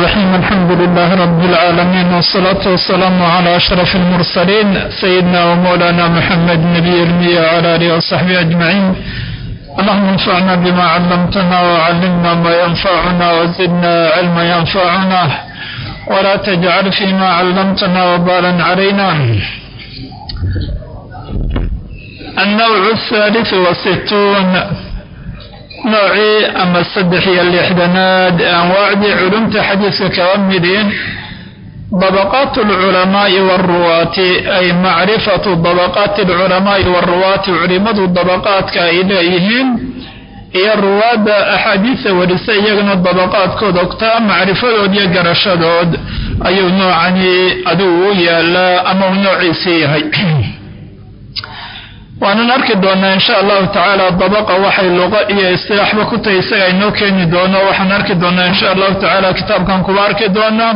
الرحيم الحمد لله رب العالمين والصلاة والسلام على أشرف المرسلين سيدنا ومولانا محمد نبي المية وعلى آله وصحبه أجمعين اللهم انفعنا بما علمتنا وعلمنا ما ينفعنا وزدنا علما ينفعنا ولا تجعل فيما علمتنا وبالا علينا النوع الثالث والستون noocii ama saddex iyo lixdanaad ee anwaacdii culumta xadiiska kaba midiin dabaqaat alculamaa'i waaruwaati ay macrifatu dabaqaati alculamaa'i waaruwaati culimadu dabaqaadka ay leeyihiin iyo ruwaadda axaadiisa warisa iyagana dabaqaadkood ogtaa macrifadood iyo garashadood ayuu noocani adigu u yaalaa ama uu noociisii yahay waanan arki doonaa insha allahu tacaala dabaqa waxay luqa iyo istilaaxba ku tahay isaga inoo keeni doono waxaan arki doonaa insha allahu tacaala kitaabkan kuba arki doonaa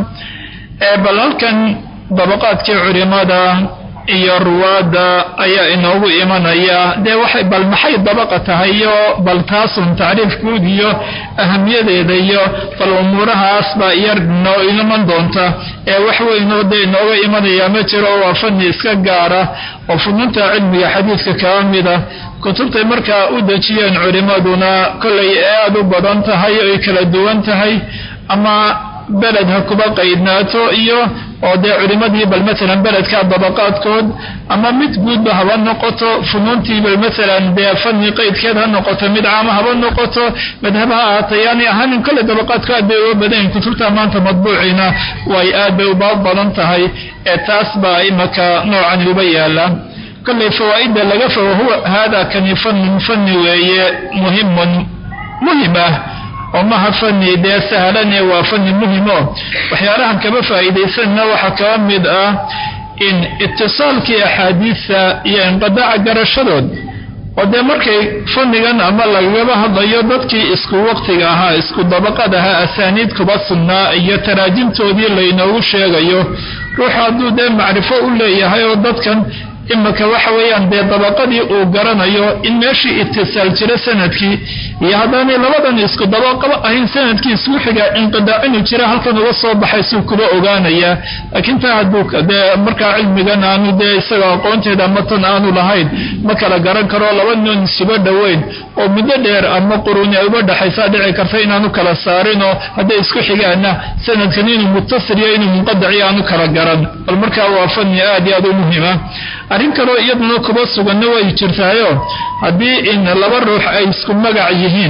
bal halkan dabaqaadkii culimada iyo ruwaadda ayaa inoogu imanaya dee waxay bal maxay dabaqa tahay iyo bal taasun tacriif guud iyo ahamiyadeeda iyo bal umuurahaas baa iyar noo iman doonta ee wax weynoo dee inooga imanaya ma jiro waa fani iska gaara oo fununta cilmiga xadiidka kaba mida kutubtay markaa u dejiyeen culimaduna kollay aada u badan tahay oy kala duwan tahay ama beled ha kuba qaydnaato iyo oo dee culimadii bal maalan beledka dabaqaadkood ama mid guudba haba noqoto funuuntii bal maalan dee fani qaydkeed ha noqoto mid caama haba noqoto madhab ha ahaata yaani ahaanin kolley dabaqaadku aad bay uga badanyihin kutubta maanta madbuuciina way aad bay uba badan tahay ee taas baa imaka noocani uba yaala kolley fawaa'ida laga fogo huwa haada kani fanun fani weeye muhimun muhim ah oo maha fani dee sahlane waa fani muhimo waxyaalahan kaba faa'iidaysanna waxaa kaba mid ah in itisaalkii axaadiisa iyo inqidaaca garashadood oo dee markay fanigan ama lagaba hadlayo dadkii isku waqtiga ahaa isku dabaqad ahaa asaaniid kuba sugnaa iyo taraajimtoodii laynoogu sheegayo ruuxu hadduu dee macrifo u leeyahay oo dadkan imika waxa weeyaan dee dabaqadii uu garanayo in meeshii itisaal jira sanadkii iyo haddaanay labadan isku dabaqaba ahayn sanadkii isku xiga inqidaac inuu jira halkan uga soo baxay suu kuba ogaanayaa laakiin taa hadduu dee markaa cilmigan aanu dee isaga aqoonteeda ama tan aanu lahayn ma kala garan karo laba nin isuba dhoweyn oo muddo dheer ama quruni ay uba dhexaysaa dhici karta inaanu kala saarinoo hadday isku xigaana sanadkan inuu muttasil iyo inuu munqadaciyo aanu kala garan bal markaa waa fani aad iyo aad u muhima arrin kaloo iyaduna kuba suganna way jirtaayo haddii in laba ruux ay isku magac yihiin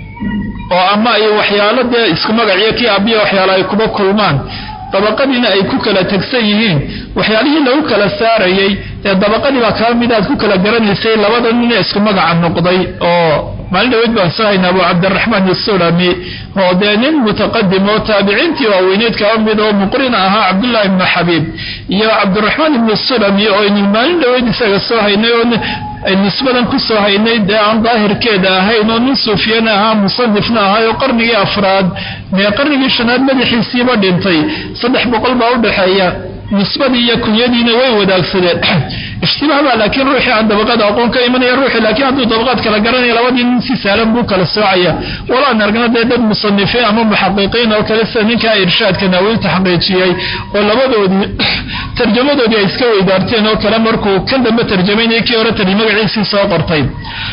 oo ama ay waxyaalo dee isku magaciyo kii abiya waxyaalo ay kuba kulmaan dabaqadiina ay ku kala tegsan yihiin waxyaalihii lagu kala saarayay dee dabaqadii baa kaa mid aad ku kala garanaysay labada nina isku magaca noqday oo maalin dhaweyd baan soo hayna abu cabdiraxmaan isulami oo dee nin mutaqadim oo taabiciintii waaweyneyd kaba mid oo muqrin ahaa cabdullaahi ibnu xabiib iyo cabdiraxmaan ibnu sulami oo aynu maalin dhaweyd isaga soo haynay oo nisbadan ku soo haynay dee aan daahirkeeda ahayn oo nin suufiyana ahaa musanifna ahaa oo qarnigii afraad mee qarnigii shanaad madaxiisiiba dhintay saddex boqol baa udhexeeya nisbadii iyo kunyadiina way wadaagsadeen ishtibaah baa laakiin ruuxii aan dabaqada aqoon ka imanaya ruuxii laakiin hadduu dabaqaad kala garanaya labadii nin si sahlan buu kala soocaya walaan argna dee dad musanifiin ama muxaqiqiin oo kale sida ninkaa irshaadka naawil taxqiijiyey oo labadoodii tarjamadoodii ay iska weydaarteen oo kale markuu kan dambe tarjamaynaya kii hore tari magaciisii soo qortay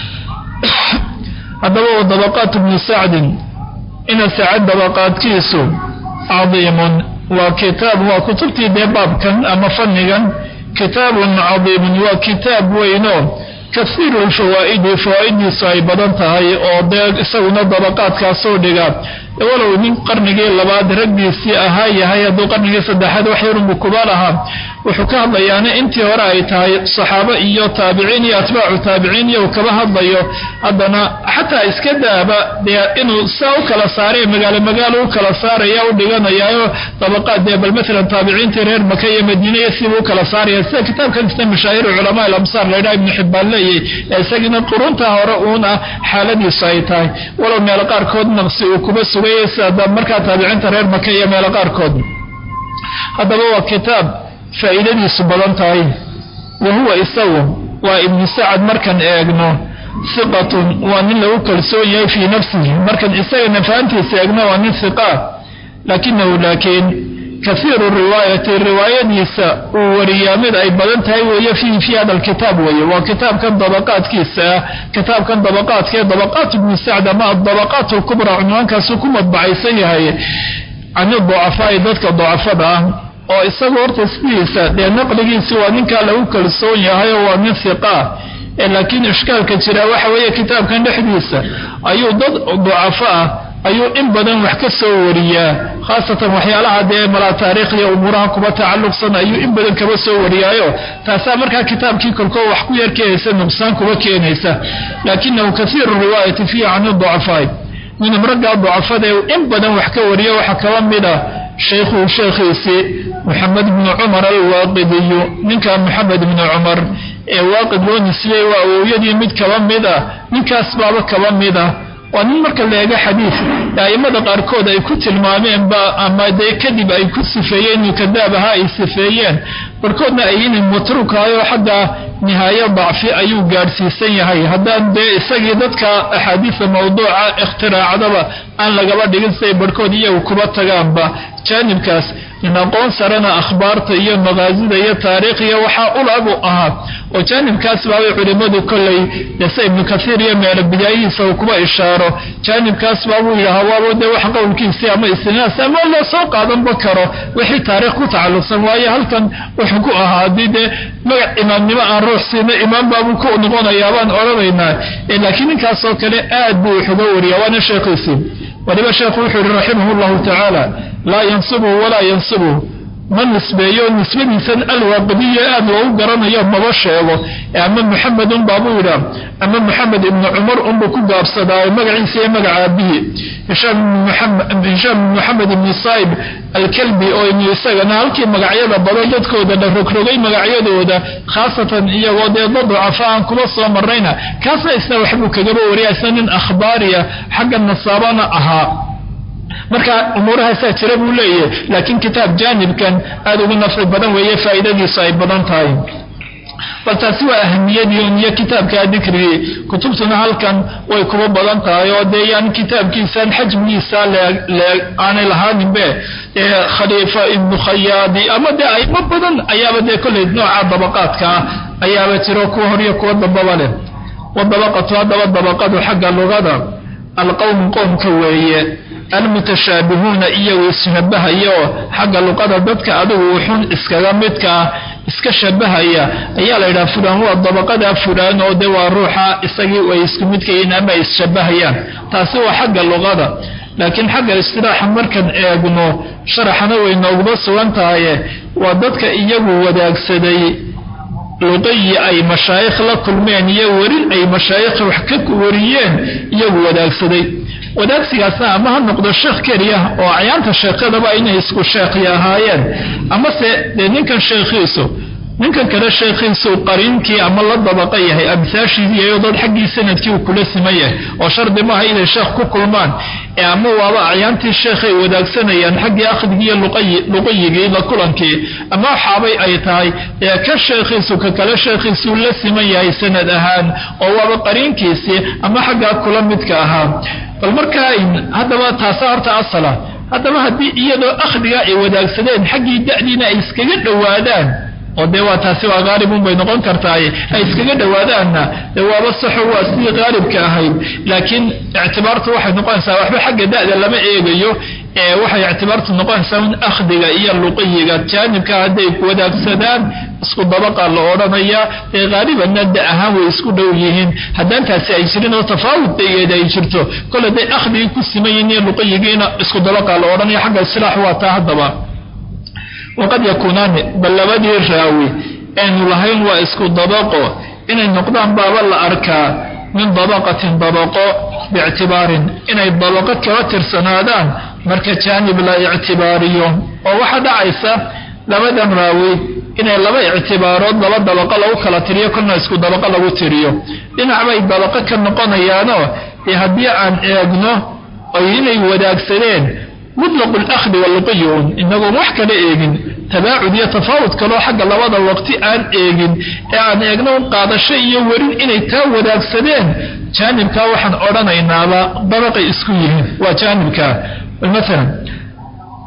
haddaba wa dabaqaat ibnu sacdin ina sacad dabaqaadkiisu cadiimun waa kitaab waa kutubtii dee baabkan ama fanigan kitaabun cadiimun waa kitaab weyno kasiiru lfawaa'idi fawaa'idiisu ay badan tahay oo dee isaguna dabaqaadkaasoo dhiga walow nin qarnigii labaad raggiisii ahaa yahay hadduu qarnigii saddexaad wax yarunbu kuba lahaa wuxuu ka hadlayaana intii hore ay tahay saxaabo iyo taabiciin iyo atbaacu taabiciin iyo uu kaba hadlayo haddana xataa iska daaba dee inuu saa u kala saaray magaalo magaalo u kala saaraya u dhiganayaayo dabaqaad dee bal maalan taabiciintii reer maka iyo madiina iyo siibuu u kala saaraya sida kitaabkan isna mashaahiru culamaa alamsaar laydhaha ibnu xibbaan leeyahy ee isagina quruntaa hore uuna xaaladiisu ay tahay walow meelo qaarkood naqsi uu kuba sugayay sida markaa taabiciinta reer maka iyo meelo qaarkood haddaba waa kitaab faa'iidadiisu badan tahay wa huwa isagu waa ibnu sacad markan eegno hiqatun waa nin lagu kalsoon yahay fii nafsihi markan isaga nafahantiisa eegno waa nin hiqaa laakinahu laakiin kaiiru riwaayati riwaayadiisa uu wariyaa mid ay badan tahay weeye fiihi fii hada alkitaab weeye waa kitaabkan dabaqaadkiisa ah kitaabkan dabaqaadka ee dabaqaat ibnu sacd ama adabaqaat alkubraa cunwaankaasuu ku madbacaysan yahay can ducafaai dadka ducafada ah oo isagu horta sidiisa dee naqligiisi waa ninkaa lagu kalsoon yahay oo waa nin hiqa laakiin ishkaalka jira waxa weeye kitaabkan dhexdiisa ayuu dad ducafo ah ayuu in badan wax ka soo wariyaa khaasatan waxyaalaha dee malaa taariikhda umuuraha kuba tacalluqsan ayuu in badan kaba soo wariyaayo taasaa markaa kitaabkii kolkoo wax ku yar keenaysa nuqsaan kuba keenaysa laakinahu kaiiru riwaayati fiihi can ducafaai minhum raggaa ducafadae in badan wax ka wariya waxaa kaba mida shaykhuhu sheekhiisii moxamed bnu cumar alwaaqidiyu ninkaa moxamed bnu cumar ee waaqid loo nisbiyey waa awowyadii mid kaba mid ah ninkaas baaba kaba mid ah waa nin marka la eego xadiid a'immada qaarkood ay ku tilmaameenba ama dee kadib ay ku sifeeyeen inuu kadaab ahaa ay sifeeyeen barkoodna ay inay matruukahayo xagga nihaayo dacfi ayuu gaadhsiisan yahay haddaan dee isagii dadka axaadiista mawduuca ikhtiraacdaba aan lagaba dhigin siday barhkood iyagu kuba tagaanba jaanibkaas in aqoon sarena akhbaarta iyo maqaasida iyo taariikhiya waxaa ulabu ahaa oo jaanibkaas baabay culimmadu kolley dese ibnu kaiir iyo meelo bidaayihiisa uu kuba ishaaro jaanibkaas baabuu yidhahaa waabo dee wax qowlkiisii ama istinaas ama loo soo qaadanba karo wixii taariikh ku tacalluqsan waayo halkan wuxuu ku ahaa haddii dee magac imaamnimo aan ruux siina imaam baabuu ku noqonayaa baan odhanaynaa laakiin ninkaasoo kale aad buu wuxuga wariyaa waana sheekhiisii waliba sheekhu wuxuu yihi raximah llahu tacaala laa yansibuhu walaa yansibuhu ma nisbeeyo nisbadiisan alwaaqidiya aad loogu garanayo maba sheego ama muxamedun baabuu yidhaa ama moxamed ibnu cumar unbuu ku gaabsadaayo magaciisa iyo magaca aabihii hishaam ibn moxamed ibni saib alkalbi oo inu isagana halkii magacyada badan dadkooda la rogrogay magacyadooda khaasatan iyagoo dee dad ducafa aan kuba soo marnayna kaasna isna waxbuu kagaba wariya isna nin akhbaariya xagga nasaabana ahaa marka umuurahaasaa jira buu leeyahay laakiin kitaab jaanibkan aada ugu nafci badan weeye faa'iidadiisu ay badan tahay bal taasi waa ahamiyadii iyo kitaabkaa dikrigii kutubtuna halkan way kuba badan tahay oo dee yaan kitaabkiisan xajmigiisa leeg aanay lahaaninbe dee khaliifa ibnu khayaadi ama dee aymo badan ayaaba dee kolley nooca dabaqaadka ah ayaaba jiro kuwa horiyo kuwa dambaba leh wadabaqatu haddaba dabaqadu xagga lugada alqowmu qoomka weeye almutashaabihuuna iyagu ishabahayaoo xagga luqada dadka adigu wuxun iskaga midkaa iska shabahaya ayaa la yidhaha fulaan waa dabaqada fulaan oo de waa ruuxa isagii ay isku midkayiin ama ay isshabahayaan taasi waa xagga luqada laakiin xagga istilaaxa markan eegno sharaxana way nooguma sugan tahaye waa dadka iyagu wadaagsaday luqayi ay mashaayikh la kulmeen iyo werin ay mashaayikh wax ka wariyeen iyagu wadaagsaday wadaagsigaasna ama ha noqdo sheekh keliya oo cayaanta sheekhyadaba inay isku sheekhi ahaayeen amase dee ninkan sheekhiisu ninkan kale sheekhiisu qariinkii ama la dabaqa yahay amsaashiiiyo dad xaggii sanadkii uu kula siman yahay oo shardi maaha inay sheekh ku kulmaan ee ama waaba acyaantii sheekhay wadaagsanayaan xaggii akhdigiiyo luqayigii la kulankii ama waxaabay ay tahay ee ka sheekhiisu ka kale sheekhiisuu la siman yahay sanad ahaan oo waaba qariinkiisii ama xaggaa kula midka ahaa bal markaa haddaba taasa horta asala haddaba haddii iyadoo akhdiga ay wadaagsadeen xaggii da'diina ay iskaga dhowaadaan oo dee waa taasi waa haalibun bay noqon kartaaye ay iskaga dhowaadaanna dee waaba saxo waa sidii haalibka ahayd laakiin ictibaartu waxay noqonaysaa waxba xagga da'da lama eegayo ee waxay ictibaartu noqonaysaa in akhdiga iyo luqiyiga jaanibka hadday wadaagsadaan isku dabaqa la odhanayaa ee haalibanna da ahaan way isku dhow yihiin haddaan taasi ay jirin oo tafaawud dageeda ay jirto kol hadday akhdigii ku siman yihiin iyo luqiyigiina isku dabaqa la odhanaya xagga isilaax waa taa haddaba waqad yakuunaani bal labadii raawi aynu lahayn waa isku dabaqo inay noqdaan baaba la arkaa min dabaqatin dabaqo biictibaarin inay dabaqo kala tirsanaadaan marka jaanib la ictibaariyo oo waxaa dhacaysa labadan raawi inay laba ictibaarood laba dabaqo lagu kala tiriyo kolna isku dabaqo lagu tiriyo dhinac bay dabaqo ka noqonayaanoo dee haddii aan eegno oy inay wadaagsadeen mutlaqu lakhdi waluqiyun inagoon wax kala eegin tabaacud iyo tafaawud kaloo xagga labada waqti aan eegin ee aan eegno qaadasho iyo werin inay taa wadaagsadeen jaanibkaa waxaan odhanaynaaba dabaqay isku yihiin waa jaanibkaa maalan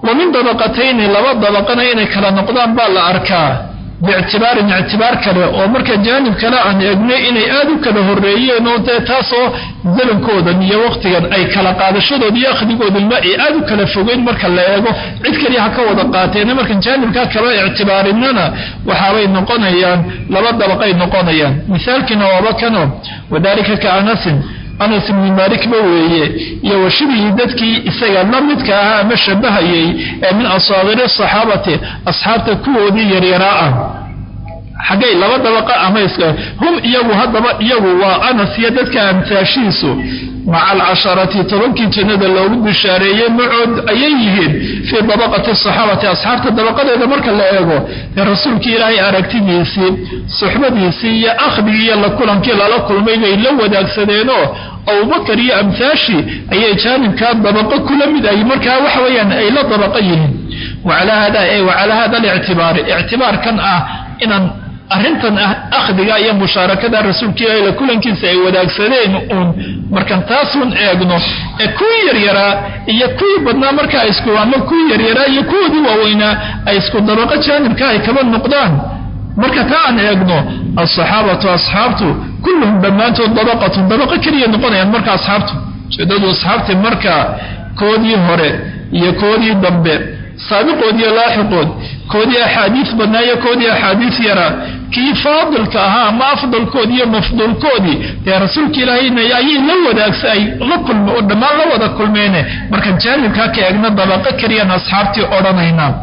wa min dabaqatayni laba dabaqana inay kala noqdaan baa la arkaa biictibaarin ictibaar kale oo marka jaanib kale aan eegnay inay aada u kala horreeyeen oo dee taasoo zalankoodan iyo wakhtigan ay kala qaadashadooda iyo akhdigoodanba ay aada u kala fogeyn marka la eego cid kaliya ha ka wada qaateena markan jaanibkaa kala ictibaarinana waxaabay noqonayaan laba dabaqay noqonayaan misaalkiina waaba kano wadaalika ka anasin anas ibni maalikba weeye iyo wa shibihii dadkii isaga la midka ahaa ama shabahayay ee min asaagiri asaxaabati asxaabta kuwoodii yaryaraa ah xaggay laba dabaqa ama hum iyagu haddaba iyagu waa anas iyo dadka amtaashiisu maca alcasharati tobankii jannada loogu bishaareeyey macood ayay yihiin fii dabaqati asaxaabati asxaabta dabaqadeeda marka la eego ee rasuulkii ilaahay aragtidiisii suxbadiisii iyo akhdigii iyo la kulankii lala kulmay bay la wadaagsadeenoo abubakar iyo amhaashii ayay jaanibkaa dabaqo kula mid ay markaa waxa weeyaan ay la dabaqa yihiin wacalaa hada wacalaa hada alictibaari ictibaarkan ah inaan arrintan akhdiga iyo mushaarakada rasuulka ilaahi la kulankiisa ay wadaagsadeen uun markan taasun eegno ee kuwii yaryaraa iyo kuwii badnaa markaa isku ama kuwii yaryaraa iyo kuwoodii waaweynaa ay isku dabaqo jaanibka ay kaba noqdaan marka taa aan eegno alsaxaabatu asxaabtu kulluhum dhammaantood dabaqatun dabaqo keliya noqonayaan marka asxaabtu ujeedadu asxaabtii marka koodii hore iyo koodii dambe saabiqood iyo laaxiqood koodii axaadiis badnaa iyo koodii axaadiis yaraa kii faadilka ahaa ama afdalkoodii iyo mafduulkoodii dee rasuulka ilaahayna ayay la wadaagsa ay la kulme oo dhammaan la wada kulmeene markaan jaanibkaa ka eegna dabaqo keliyaan asxaabtii odhanaynaa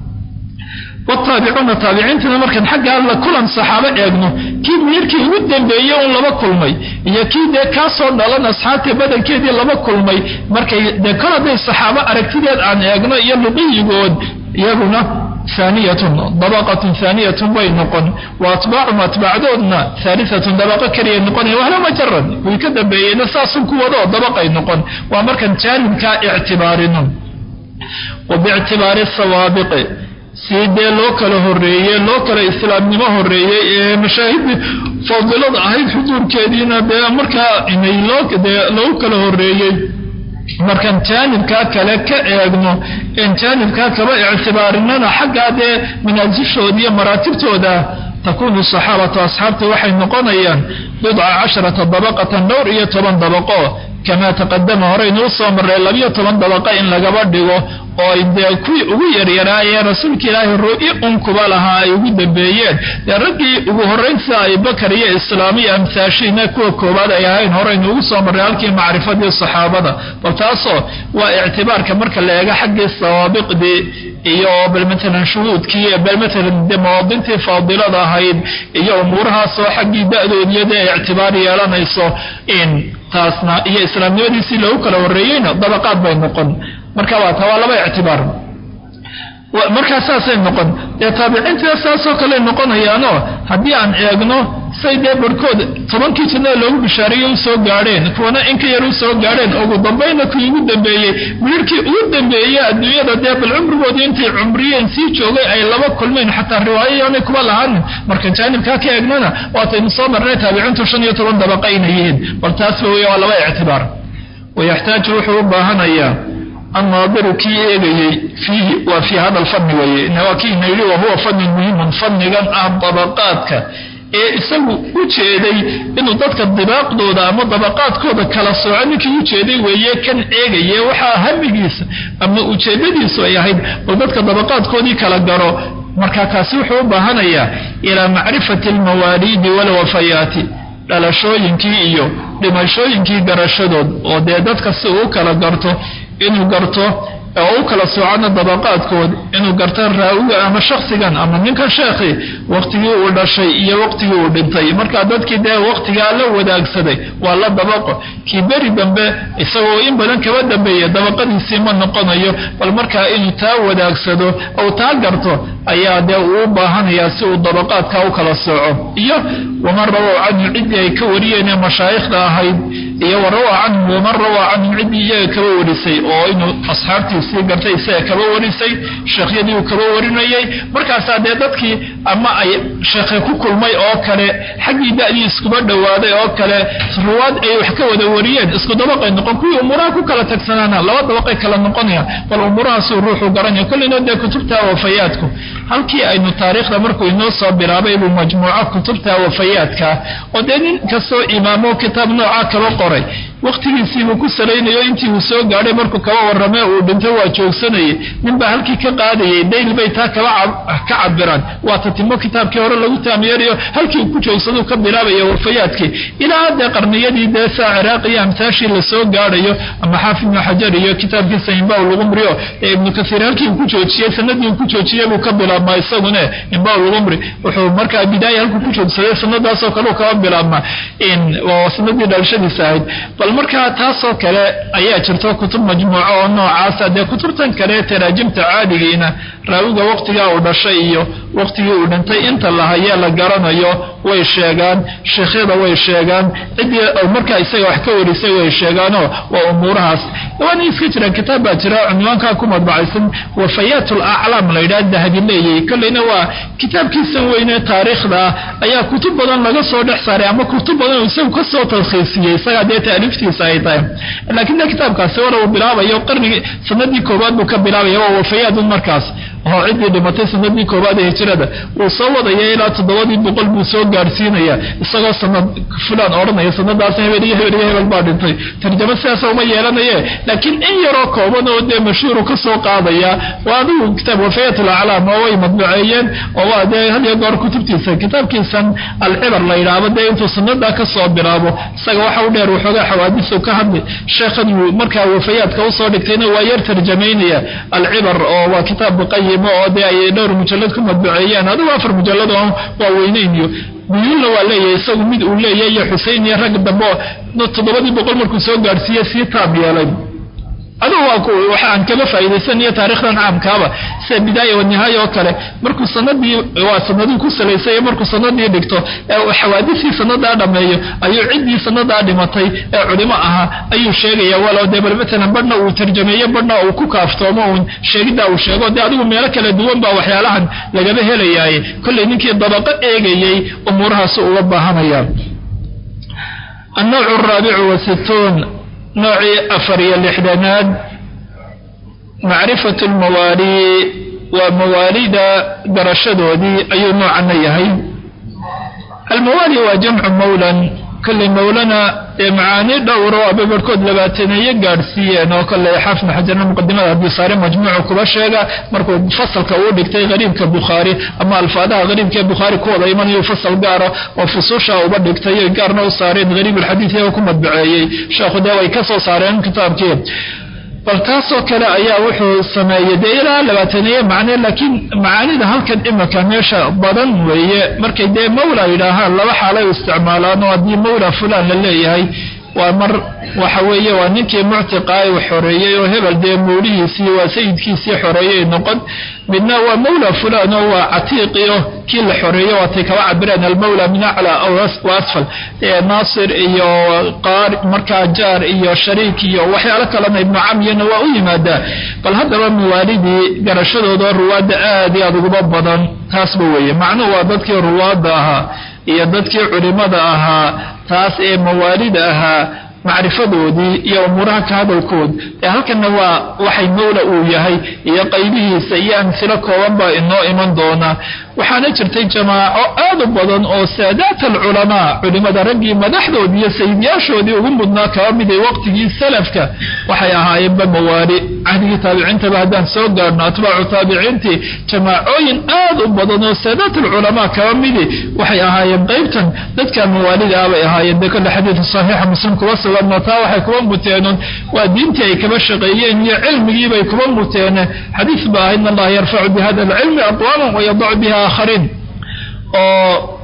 wataabicuuna taabiciintana markaan xaggaa la kulan saxaabo eegno kii miirkii ugu dambeeyey un laba kulmay iyo kii dee kaasoo dhalan asxaabta badankeedii laba kulmay markay dee kol hadday saxaabo aragtideed aan eegno iyo luqiyigood iyaguna aaniyatun dabaqatun aaniyatun bay noqon wa atbaacum atbaacdoodna haaliatun dabaqo keliya noqonaya wahla majarad way ka dambeeyeyna saasun kuwadoo dabaqay noqon waa markaan jaanibkaa ictibaarino wa biictibaari sawaabiqi sii dee loo kala horeeye loo kala islaamnimo horeeyey ee mashaahidii fadilada ahayd xuduurkeediina dee markaa inay loodee loogu kala horeeyey markaan jaanibkaa kale ka eegno en jaanibkaa kaba ictibaarinana xaggaa dee manaasishoodi iyo maraatibtooda takuunu saxaabatu asxaabta waxay noqonayaan bidca casharata dabaqatan dhowr iyo toban dabaqo kamaa taqadama horeynuu soo marray labiyo toban dabaqa in lagaba dhigo oo dee kuwii ugu yaryaraayee rasuulka ilaahay ru'i unkuba lahaa ay ugu dambeeyeen dee raggii ugu horrayn sida abibakar iyo islaamiya amhaashiina kuwa koowaad ay ahayn horeynu ugu soo marray halkii macrifadii saxaabada bal taasoo waa ictibaarka marka la eego xaggii sawaabiqdii iyo bal matalan shuhuudkii bal matalan de mawaadintii faadilada ahayd iyo umuurahaasoo xaggii da-doodiyo dee ictibaar yeelanayso in taasna iyo islaamnimadiisii loogu kala horreeyeyna dabaqaad bay noqon marka waa taa waa laba ictibaar markaa saasay noqon dee taabiciintina saasoo kale noqonayaanoo haddii aan eegno say dee barhkood tobankii jannada loogu bishaareeye u soo gaadheen kuwana inka yar u soo gaadheen ugu dambayna kii ugu dambeeyey midhirhkii ugu dambeeyey adduunyada dee bal cumrigoodii intay cumriyeen sii joogay ay laba kulmeen xataa riwaayo yaanay kuba lahaanin marka jaanibkaa ka eegnana waataynu soo marnay taabiciintu shan iyo toban dabaqa inay yihiin bal taasba wey waa laba ictibaar wayaxtaaju wuxuu u baahanayaa annaadiru kii eegayey fiihi waa fii hada alfanni weeye waa kii ina yidhi wahuwa fannin muhimun fannigan ah dabaqaadka ee isagu u jeeday inuu dadka dibaaqdooda ama dabaqaadkooda kala sooco ninkii u jeeday weeye kan eegaye waxaa hamigiisa ama ujeedadiisu ay ahayd bal dadka dabaqaadkoodii kala garo marka kaasi wuxuu u baahanayaa ilaa macrifati almawaaliidi walwafayaati dhalashooyinkii iyo dhimashooyinkii garashadood oo dee dadka si uu kala garto inuu garto oo u kala soocana dabaqaadkood inuu garto raawiga ama shaksigan ama ninkan sheekhi waqtigii uu dhashay iyo waqtigii uu dhintay markaa dadkii dee waqtigaa la wadaagsaday waa la dabaqo kii beri dambe isagoo in badan kaba dambeeya dabaqadiisii ma noqonayo bal markaa inuu taa wadaagsado ou taa garto ayaa dee uu u baahanayaa si uu dabaqaadka u kala sooco iyo waman rabow canhu ciddii ay ka wariyeenee mashaayikhda ahayd iyo wa rawaa canhum waman rawaa canhum ciddii iyaga kaba warisay oo inuu asxaabtiisii gartay isaga kaba warisay sheekhyadii uu kaba warinayay markaasaa dee dadkii ama ay sheekhe ku kulmay oo kale xaggii da'dii iskuba dhowaaday oo kale ruwaad ay wax ka wada wariyeen isku dabaqay noqon kuwii umuuraha ku kala tagsanaana laba dabaqay kala noqonayaan bal umuurahaasuu ruuxu garanaya kolleyna dee kutubta wafayaadku halkii aynu taariikhda markuu inoo soo bilaabay buu majmuuco kutubta wafayaadka oo dee nin kastoo imaamo kitaab noocaa kaba qoray wakhtigiisiibuu ku salaynayo intii uu soo gaadhay markuu kaba warramee uu dhintay waa joogsanayay ninbaa halkii ka qaadayay dayl bay taa kaba ka cabiraan waa tatimo kitaabkii hore lagu taamyeerayo halkii uu ku joogsaduu ka bilaabaya wafayaadkii ilaa dee qarniyadii dee saa ciraaq iyo amtaashii lasoo gaadhayo ama xaafid ibnu xajar iyo kitaabkiisa imbaw lugumrio ee ibnu kasiir halkii uu ku joojiyey sanadii uu ku joojiyey buu ka bilaabmaa isagune imbaw lugumri wuxuu markaa bidaaya halkuu ku joogsaday sanadaasoo kale uu kaba bilaabmaa oo sanadii dhalashadiisa ahayd bal markaa taasoo kale ayaa jirto kutub majmuuco oo noocaasa dee kutubtan kale taraajimta caadigiina raawiga waqtigaa uu dhashay iyo waqtigii uu dhintay inta lahayee la garanayo way sheegaan sheekhyada way sheegaan ciddii markaa isaga wax ka warisay way sheegaanoo waa umuurahaas waana iska jiraan kitaab baa jira cunwaankaa ku madbacaysan wafayaat alaclaam la yidhaha dahabi leeyay kolleyna waa kitaabkiisan weyne taariikhda ah ayaa kutub badan laga soo dhex saaray ama kutub badan isagu ka soo talkhiisiyey isagaa dee taaliiftiisa ay tahay laakiin de kitaabkaasi wara uu bilaabayo qarnigii sanadii koowaad buu ka bilaabaya waa wafayaadun markaas oo ciddii dhimatay sanadii koowaad ee hijrada wuu soo wadaya ilaa toddobadii boqol buu soo gaadhsiinaya isagoo sanad fulaan odhanaya sanadaas hebel iyo hebel iyo hebel baa dhintay tarjamo sidaasa uma yeelanaye laakiin in yaroo kooban oo dee mashhuuru ka soo qaadaya waa adigu kitaab wafayat alaclaam oo way madbuceeyeen oo waa dee had iyo goor kutubtiisa kitaabkiisan alcibar la yidhaahdo dee intuu sanadaa ka soo bilaabo isaga waxa u dheer waxoogaa xawaadisu ka hadli sheekhan uu markaa wafayaadka usoo dhigtayna waa yar tarjamaynaya alcibar oo waa kitaab muqayimo oo dee ay dhowr mujallad ku madbuceeyeen adigu afar mujallad oo waa weynayn iyo buyuulna waa leeyahay isagu mid uu leeyahay iyo xusein iyo rag dambe oo toddobadii boqol markuu soo gaadhsiiye sii taab yeelay adugu waa waxaan kaba faa'iidaysanayo taarikhdan caamkaaba sida bidaaya wanihaaya oo kale markuu sanadii waa sanadii ku salaysay markuu sanadii dhigto ee xawaadisii sanadaa dhameeyo ayuu ciddii sanadaa dhimatay ee culimo ahaa ayuu sheegaya walow dee bal matalan badhna uu tarjameeyo badhna uu ku kaaftoomo uun sheegiddaa uu sheego dee adigu meelo kala duwan baa waxyaalahan lagaba helayaaye kollay ninkii dabaqo eegayey umuurahaasu uga baahanaya النوع الرابع والستون noocii afar iyo lixdanaad macrifatu lmawaali waa mawaalida garashadoodii ayuu noocana yahay almawaali waa jamcu mawlan kolley mawlana ee macaani dhowro aba barhkood labaataneeye gaadhsiiyeen oo kolley xaafid xajarna muqadimada abdisaare majmuucu kuba sheega markuu fasalka uu dhigtay qariibka bukhaari ama alfaadaha qariibka ee bukhaari ku wada imanayo fasal gaara oo fusuusha uba dhigtay gaarna u saareen qariib alxadiid iyagoo ku madbaceeyey sheekhu dee way ka soo saareen kitaabkii bal taasoo kale ayaa wuxuu sameeyey dee ilaa labaataneeye macne laakiin macaanida halkan imika meesha badan weeye markay dee mawla yidhaahaan laba xaalay u isticmaalaan oo haddii mawla fulaan la leeyahay waa mar waxa weeye waa ninkii muctiqaa uu xoreeyey oo hebel dee mawlihiisii waa sayidkiisii xoreeyey noqon midna waa mawla fulaan oo waa catiiqiyo kii la xoreeyo waatay kaba cabireen almawla min aclaa wa asfal naasir iyo qaar markaa jaar iyo shariik iyo waxyaalo kalena ibnu camyana waa u yimaadaa bal haddaba mawaalidii garashadooda ruwaadda aad iyo aad uguba badan taasba weeye macnuhu waa dadkii ruwaadda ahaa iyo dadkii culimada ahaa taas ee mawaalida ahaa macrifadoodii iyo umuuraha ka hadalkood ee halkanna waa waxay mawla uu yahay iyo qaybihiisa iyo amhilo kooban baa inoo iman doona waxaana jirtay jamaaco aad u badan oo saadaat alculamaa culimada raggii madaxdoodii iyo sayidyaashoodii ugu mudnaa kaba miday waqtigii salafka waxay ahaayeenba mawaali cahdigii taabiciintaba haddaan soo gaarhno atbaacu taabiciintii jamaacooyin aad u badan oo saadaat alculamaa kaba midi waxay ahaayeen qaybtan dadka mawaalida ah bay ahaayeen dee kolle xadiidka saxiixa muslim kuba suganno taa waxay kuba muteenun waa diintii ay kaba shaqeeyeen iyo cilmigiibay kuba muteene xadiis ba ah in allaha yarfacu bihada alcilmi aqwaaman wayadacu biha aakhariin oo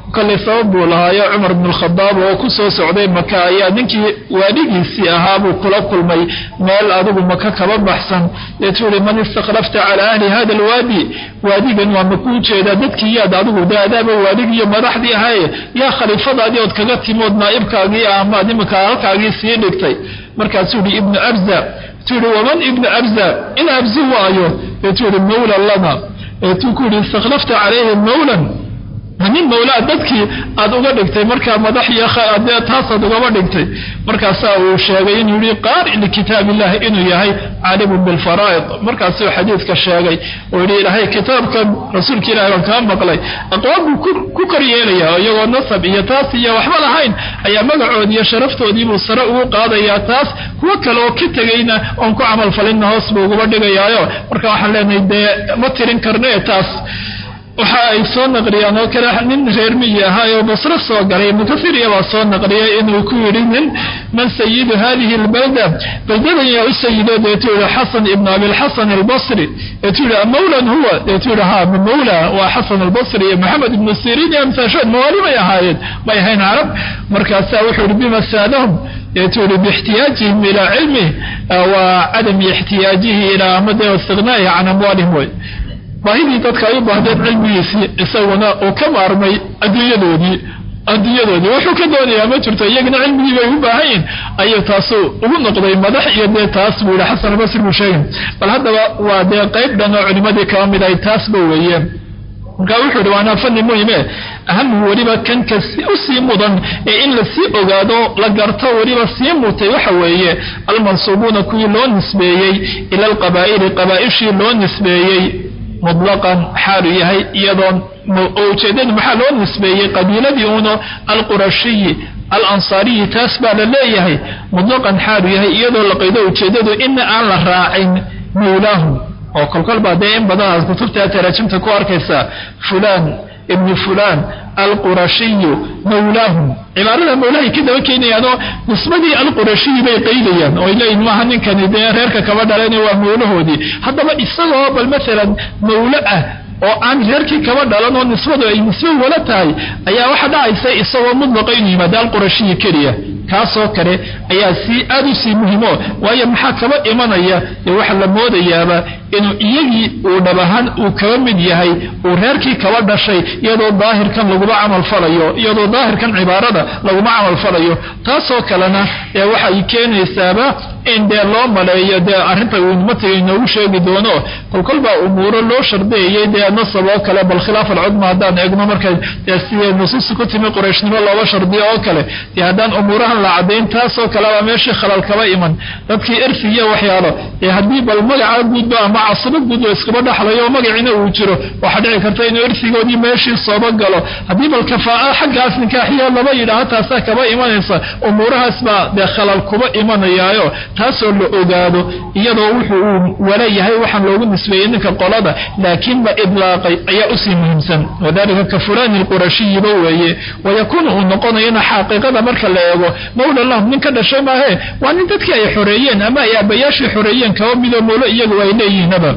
kollay sabab buu lahaayo cumar bnu lkhadaab oo ku soo socday maka ayaa ninkii waadhigiisii ahaabuu kula kulmay meel adigu maka kaba baxsan deetuu yihi man istakhlafta calaa ahli hada alwaadi waadigan waa makuu jeedaa dadkii yaad adigu de adaaba waadigiiyo madaxdii ahaye yaa khaliifadaadii ood kaga timood naa'ibkaagii ah amaad iminka halkaagii sii dhigtay markaasuu yihi ibnu abza tuu yihi waman ibnu abza in abzi waayo deetuu yihi mawla lana eetuu ku yihi istakhlafta calayhi mawlan nin mawlaa dadkii aad uga dhigtay markaa madax iyo dee taasaad ugaba dhigtay markaasaa uu sheegay inuu yihi qaari likitaab illahi inuu yahay caalimun bilfaraa'id markaasuu xadiidka sheegay oo yihi ilaahay kitaabkan rasuulka ilahi baan kaa maqlay aqwaam buu ku kor yeelayaa iyagoo nasab iyo taas iyo waxba lahayn ayaa magacoodii iyo sharaftoodiibuu sare ugu qaadayaa taas kuwo kale oo ka tegayna oon ku camal falinna hoos buu uguba dhigayaayo marka waxaan leenahay dee ma tirin karne taas waxa ay soo naqliyaan oo kale nin reer miyi ahaayoo basro soo galay ibnu kasiiriya baa soo naqliyay inuu ku yidhi nin man sayidu hadihi albalda baldadan yaa u sayido deetuu yihi xasan ibnu abilxasan albasri deetuu yihi mawlan huwa deetuu yihi ha mawla waa xasan albasri iyo maxamed ibnu siriin iyo amsaashood mawaali may ahaayeen may ahayn carab markaasaa wuxuu yihi bima saadahum deetuu yihi biixtiyaajihim ilaa cilmih wa cadami ixtiyaajihi ilaa amade istighnaahi can amwaalihim way baahidii dadka ay u baahdeen cilmigiisii isaguna uu ka maarmay adduunyadoodii adduunyadoodii wuxuu ka doonayaa ma jirto iyagana cilmigii bay u baahan yihin ayuu taasu ugu noqday madax iyo dee taas buu yihi xasan albasri buu sheegay bal haddaba waa dee qayb dhan oo culimadii kaba mid ay taasba weeye markaa wuxuu yihi waanaa fani muhime ahamu weliba kanka usii mudan ee in lasii ogaado la garto weliba sii mutay waxa weeye almansuubuuna kuwii loo nisbeeyey ila alqabaa'ili qabaa'ishii loo nisbeeyey mutlaqan xaalu yahay iyadoon ujeedadu maxaa loo nisbeeyey qabiiladii uno alqurashiyi alansaariyi taas baa la leeyahay mutlaqan xaalu yahay iyadoo la qaydo ujeedadu ina aan la raacin mawlaahum oo kolkol baa dee in badan aad kutubta taraajimta ku arkaysaa fulaan ibnu fulaan alqurashiyu mawlaahum cibaarada mawlahay ka daba keenayaanoo nisbadii alqurashiyi bay qaydayaan oo ay leeyihin maaha ninkani dee reerka kaba dhalayna waa mawlahoodii haddaba isagoo bal maalan mawlo ah oo aan reerkii kaba dhalan oo nisbadu ay nisbo wala tahay ayaa waxa dhacaysa isagoo mudlaqa inuu yimaado alqurashiyi keliya kaasoo kale ayaa sii aad u sii muhimo waayo maxaa kaba imanaya dee waxaa la moodayaaba inuu iyagii uu dhab ahaan uu kaba mid yahay uu reerkii kaba dhashay iyadoo daahirkan laguma camal falayo iyadoo daahirkan cibaarada laguma camal falayo taasoo kalena ee waxay keenaysaaba in dee loo maleeyo dee arrinta uu matiga inoogu sheegi doono kolkolbaa umuuro loo shardeeyey dee nasab oo kale bal khilaaf alcudma haddaan eegno marka dee sidee nusuusta ku timi qurayshnimo looga shardiyo oo kale dee haddaan umuurahan la caddayn taasoo kaleba meeshii khalal kaba iman dadkii erfi iyo waxyaalo ee haddii bal magaca guudba ama casabo guud oo iskaba dhaxlayo oo magaciina uu jiro waxaa dhici karta inuu erfigoodii meeshii sooba galo haddii bal kafaa'a xaggaas nikaaxiya laba yidhaaho taasaa kaba imanaysa umuurahaas baa dee khalal kuba imanayaayo taasoo la ogaado iyadoo wuxuu uu walayahay waxaan loogu nisbeeyey ninka qolada laakiin la idlaaqay ayaa usii muhiimsan wadalika ka fulaani alqurashiyiba weeye wayakuunu uu noqonayana xaqiiqada marka la eego mawla lahum nin ka dhashay maahe waa nin dadkii ay xoreeyeen ama ay aabayaashii xoreeyeen kaba midoo mawlo iyagu ay leeyihiinaba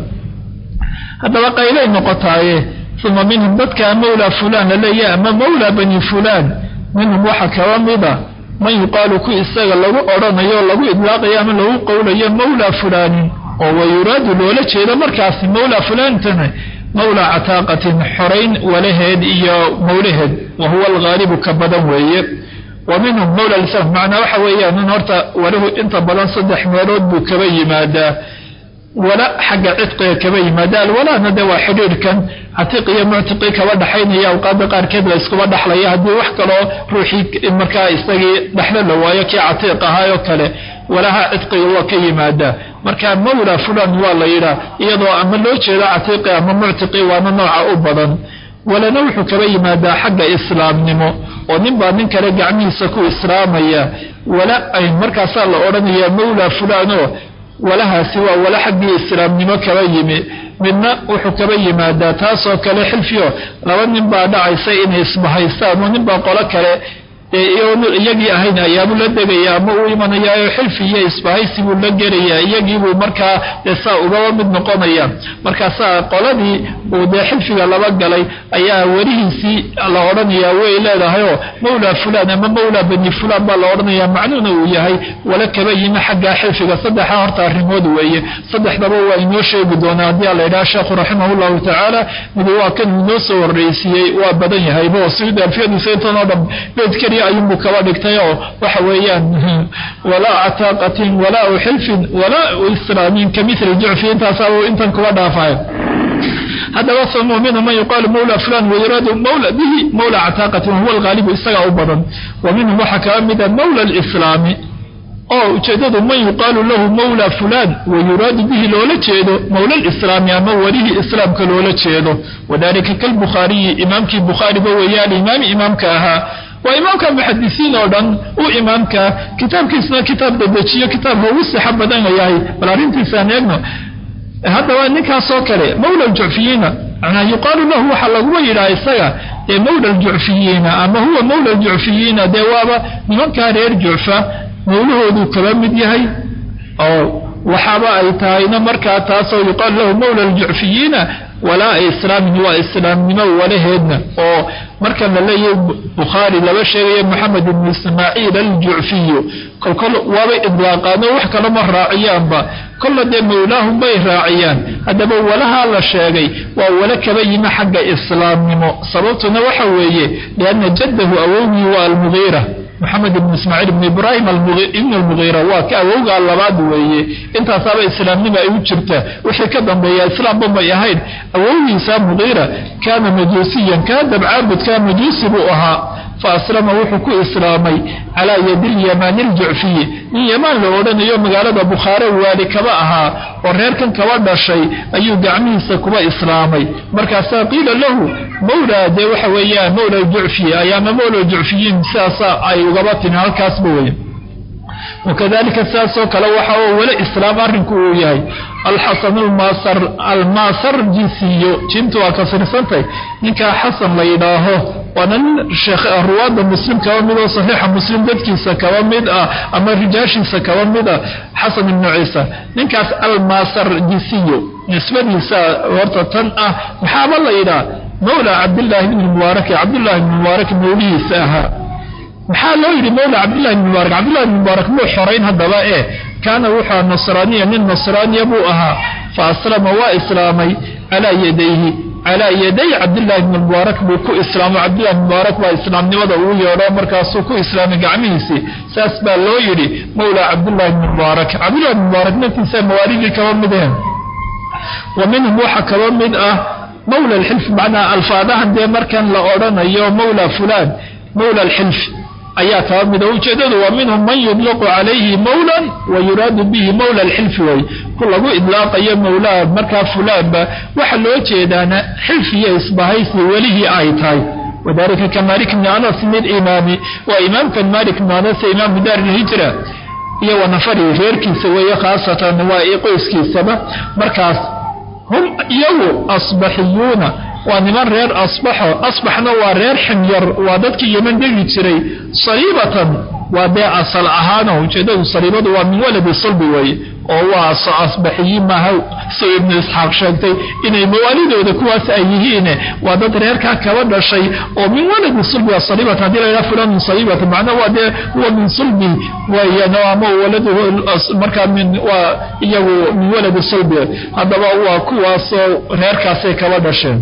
haddaba qaylay noqotaaye uma minhum dadkaa mawla fulaan la leeyahay ama mawla bani fulaan minhum waxa kaba mida man yuqaalu ku isaga lagu odhanayo o lagu idlaaqayo ama lagu qowlayo mawla fulaanin oo wayuraadu loola jeedo markaasi mawla fulaantana mawla cataaqatin xorayn walaheed iyo mawlaheed wa huwa alghaalibu ka badan weeye wa minhum mawla lislam macnaa waxa weeyaan in horta walahu inta badan saddex meelood buu kaba yimaadaa wala xagga cidqiga kaba yimaada alwalaana de waa xidhiirhkan catiiq iyo muctiqi kaba dhaxaynaya awqaada qaarkeed la iskuba dhaxlaya haddii wax kaloo ruuxii markaa isagii dhexlo la waayo kii catiiq ahaayoo kale walaha cidqiga waa ka yimaadaa marka mawla fulan waa la yidhaa iyadoo ama loo jeedo catiiqi ama muctiqi waana nooca u badan walana wuxuu kaba yimaadaa xagga islaamnimo oo nin baa nin kale gacmihiisa ku islaamaya wala ay markaasaa la odhanayaa mawla fulanoo walahaasi waa wala xaggii islaamnimo kaba yimi midna wuxuu kaba yimaadaa taasoo kale xilfiyo laba nin baa dhacaysa inay isbahaystaan oo nin baa qolo kale iyagii ahayn ayaabuu la degaya ama uu imanayaayo xilfi iyo isbahaysi buu la gelayaa iyagiibuu markaa dee saa ugaba mid noqonaya markaasaa qoladii uu dee xilfiga laba galay ayaa werihiisii la odhanayaa way leedahayoo mawlaa fulaan ama mawlaa bani fulaan baa la odhanaya macnuuna uu yahay wala kaba yimi xaggaa xilfiga saddexa horta arrimood weeye saddexdaba waa inoo sheegi doonaa haddii a la yidhaha sheekhu raximah llahu tacaala mid waa kan inoo soo horreysiiyey waa badan yahaybo sida alfiyadu saytan oo dhan beed keliya ayuunbuu kaba dhigtay oo waxa weeyaan walaa cataaqatin walaa xilfin walaa islaamin ka mili jucfi intaasaabuu intan kuba dhaafayo haddaba famuu minhu man yuqaalu mawla fulan wayuraadu mawla bihi mawla cataaqatin wahuwa algaalibu isagaa u badan wa minhum waxaa kaba mida mawla alislaami oo ujeedadu man yuqaalu lahu mawla fulaan wayuraadu bihi loola jeedo mawla lislaami ama welihii islaamka loola jeedo wadalika kalbukhaariyi imaamkii bukhaariba weeyaan imaami imaamka ahaa waa imaamka muxadisiin oo dhan u imaamka kitaabkiisna kitaab dadejiyo kitaabka ugu sixa badan yahay bal arrintiisaan eegno haddaba ninkaasoo kale mawla aljucfiyiina manaa yuqaalu lahu waxaa laguma yidhaha isaga dee mawla aljucfiyiina ama huwa mawla aljucfiyiina dee waaba nimankaa reer jucfa mawlahooduu kaba mid yahay oo waxaaba ay tahayna markaa taasoo yuqaalu lahu mawla aljucfiyiina walaa islaamin waa islaamnimo walaheedna oo markan la leeyahay bukhaari laba sheegaya moxamed ibnu ismaaciil aljucfiyu kolkol waabay idlaaqaano wax kalama raaciyaanba kolla dee mawlaahum bay raaciyaan haddaba walahaa la sheegay waa wala kaba yimi xagga islaamnimo sababtuna waxa weeye lianna jaddahu awowgii waa almugiira moxamed ibn ismaaciil ibn ibraahim ibn almugiira waa ka awowgaa labaad weeye intaasaaba islaamnima ay u jirta wixii ka dambeeya islaamba may ahayn awowgiisa mugiira kaana majuusiyan kaa dabcaabudkaa majuusi buu ahaa fa aslama wuxuu ku islaamay calaa yadi lyamaani aljucfiyi nin yamaan la odhanayo magaalada bukhaare waali kaba ahaa oo reerkan kaba dhashay ayuu gacmihiisa kuba islaamay markaasaa qiila lahu mawlaa dee waxa weeyaan mawla aljucfiyi ayaama mawla aljucfiyiin sidaasa ay ugaba timi halkaasba weya wakadalika sidaasoo kale waxa oo weli islaam arrinku uu yahay alxasan almaasarjisiyo jintu waa kasrirsantay ninkaa xasan la yidhaaho waana nin ruwaada muslim kaba mid oo saxiixa muslim dadkiisa kaba mid ah ama rijaashiisa kaba mid ah xasan ibnu ciisa ninkaas almaasarjisiyo nisbadiisa horta tan ah maxaaba la yidhaha mawla cabdillaahi bni mubaaraki cabdullahi bni mubaarak mawlihiisa ahaa maxaa loo yidhi mawla cabdillahi bni mubaarak cabdillahi bni mubaarak muu xorayn haddaba ee kaana wuxua nasraaniya nin nasraaniya buu ahaa fa aslama waa islaamay calaa yadayhi calaa yaday cabdillahi bni mubaarak buu ku islaamo cabdillahi bni mubaarak baa islaamnimada ugu yeedho markaasuu ku islaamay gacmihiisii saas baa loo yidhi mawla cabdillahi bni mubaarak cabdillahi bni mubaarak naftiisa mawaalidii kaba mideen wa minhum waxaa kaba mid ah mawla alxilf macnaa alfaadahan dee markan la odhanayo mawla fulaan mawla alxilf ayaa kaba mida ujeedadu waa minhum man yudlaqu calayhi mawlan wa yuraadu bihi mawla alxilfi way ku lagu idlaaqayo mawlaa markaa fulaanba waxa loo jeedaana xilf iyo isbahaysi welihii ay tahay wadalika ka malik bni anas mid imaami waa imaamkan malik bni anas imaamu daar ilhijra iyo wanafari reerkiisa weeye khaasatan waa qoyskiisaba markaas hum iyagu asbaxiyuuna waa niman reer asbaxo asbaxna waa reer ximyar waa dadkii yeman degi jiray saliibatan waa dee asal ahaano ujeedadu saliibadu waa min waladi sulbi weeye oo waa asbaxiyiin maaha soo ibnu isxaaq sheegtay inay mawaalidooda kuwaas ay yihiine waa dad reerkaa kaba dhashay oo min waladi sulbi saliibatan hadii laydhaha fulan min saliibatan macnaa waa dee huwa min sulbi weeyaan ama waladuhu markaa min waa iyagu min waladi sulbi haddaba waa kuwaasoo reerkaasay kaba dhasheen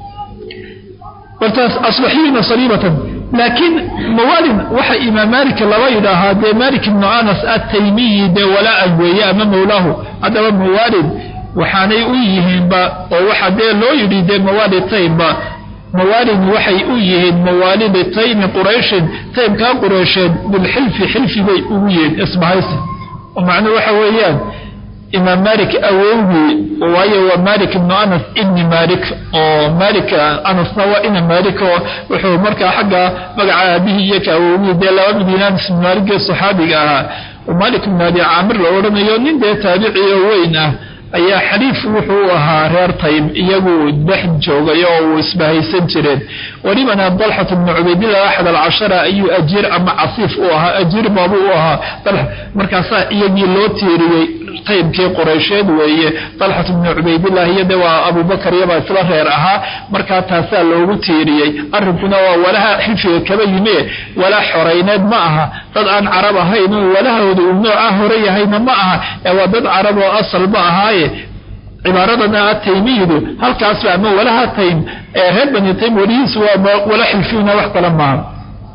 wartaas asbaxiyina saliibatan laakiin mawaalid waxa imaam malik laba yidhaahaa dee malik ibnu anas ataymiyi dee walaa-an weeye ama mawlaahu haddaba mawaalid waxaanay u yihiinba oo waxa dee loo yidhi dee mawaalid taymba mawaalid waxay u yihiin mawaalidi taymi qurayshin taymkaa qureysheed bilxilfi xilfi bay ugu yihiin isbahaysi oo macnuu waxa weeyaan imaam malik awowgii waayo waa malik ibnu anas ibni malik oo malik anasna waa ina malik oo wuxuu markaa xagga magaca aabihii iyo ka awowgii dee laba mid anas ibn malik ee saxaabiga ahaa oo malik ibn abi caamir la odhanayo nin dee taabicioo weyn ah ayaa xaliif wuxuu ahaa reer tayb iyagu dhex joogay oo uu isbahaysan jireen welibana dalxat bnu cubaydillah axad alcashara ayuu ajiir ama casiif u ahaa ajiir baabu u ahaa markaasaa iyagii loo tiiriyey taybkii quraysheed weeye dalxat bnu cubaydillah iyo de waa abubakar iyabaa isla reer ahaa markaa taasaa loogu tiiriyey arrinkuna waa walaha xilfiga kaba yime walaa xorayneed ma aha dad aan carab ahayn oo walahooda uu noocaa hore yahayna ma aha ee waa dad carab oo asalba ahaaye cibaaradana ataymiyidu halkaasba ama walaha taym ee reer bani taym welihiisu waa wala xilfiyuna wax kale maaha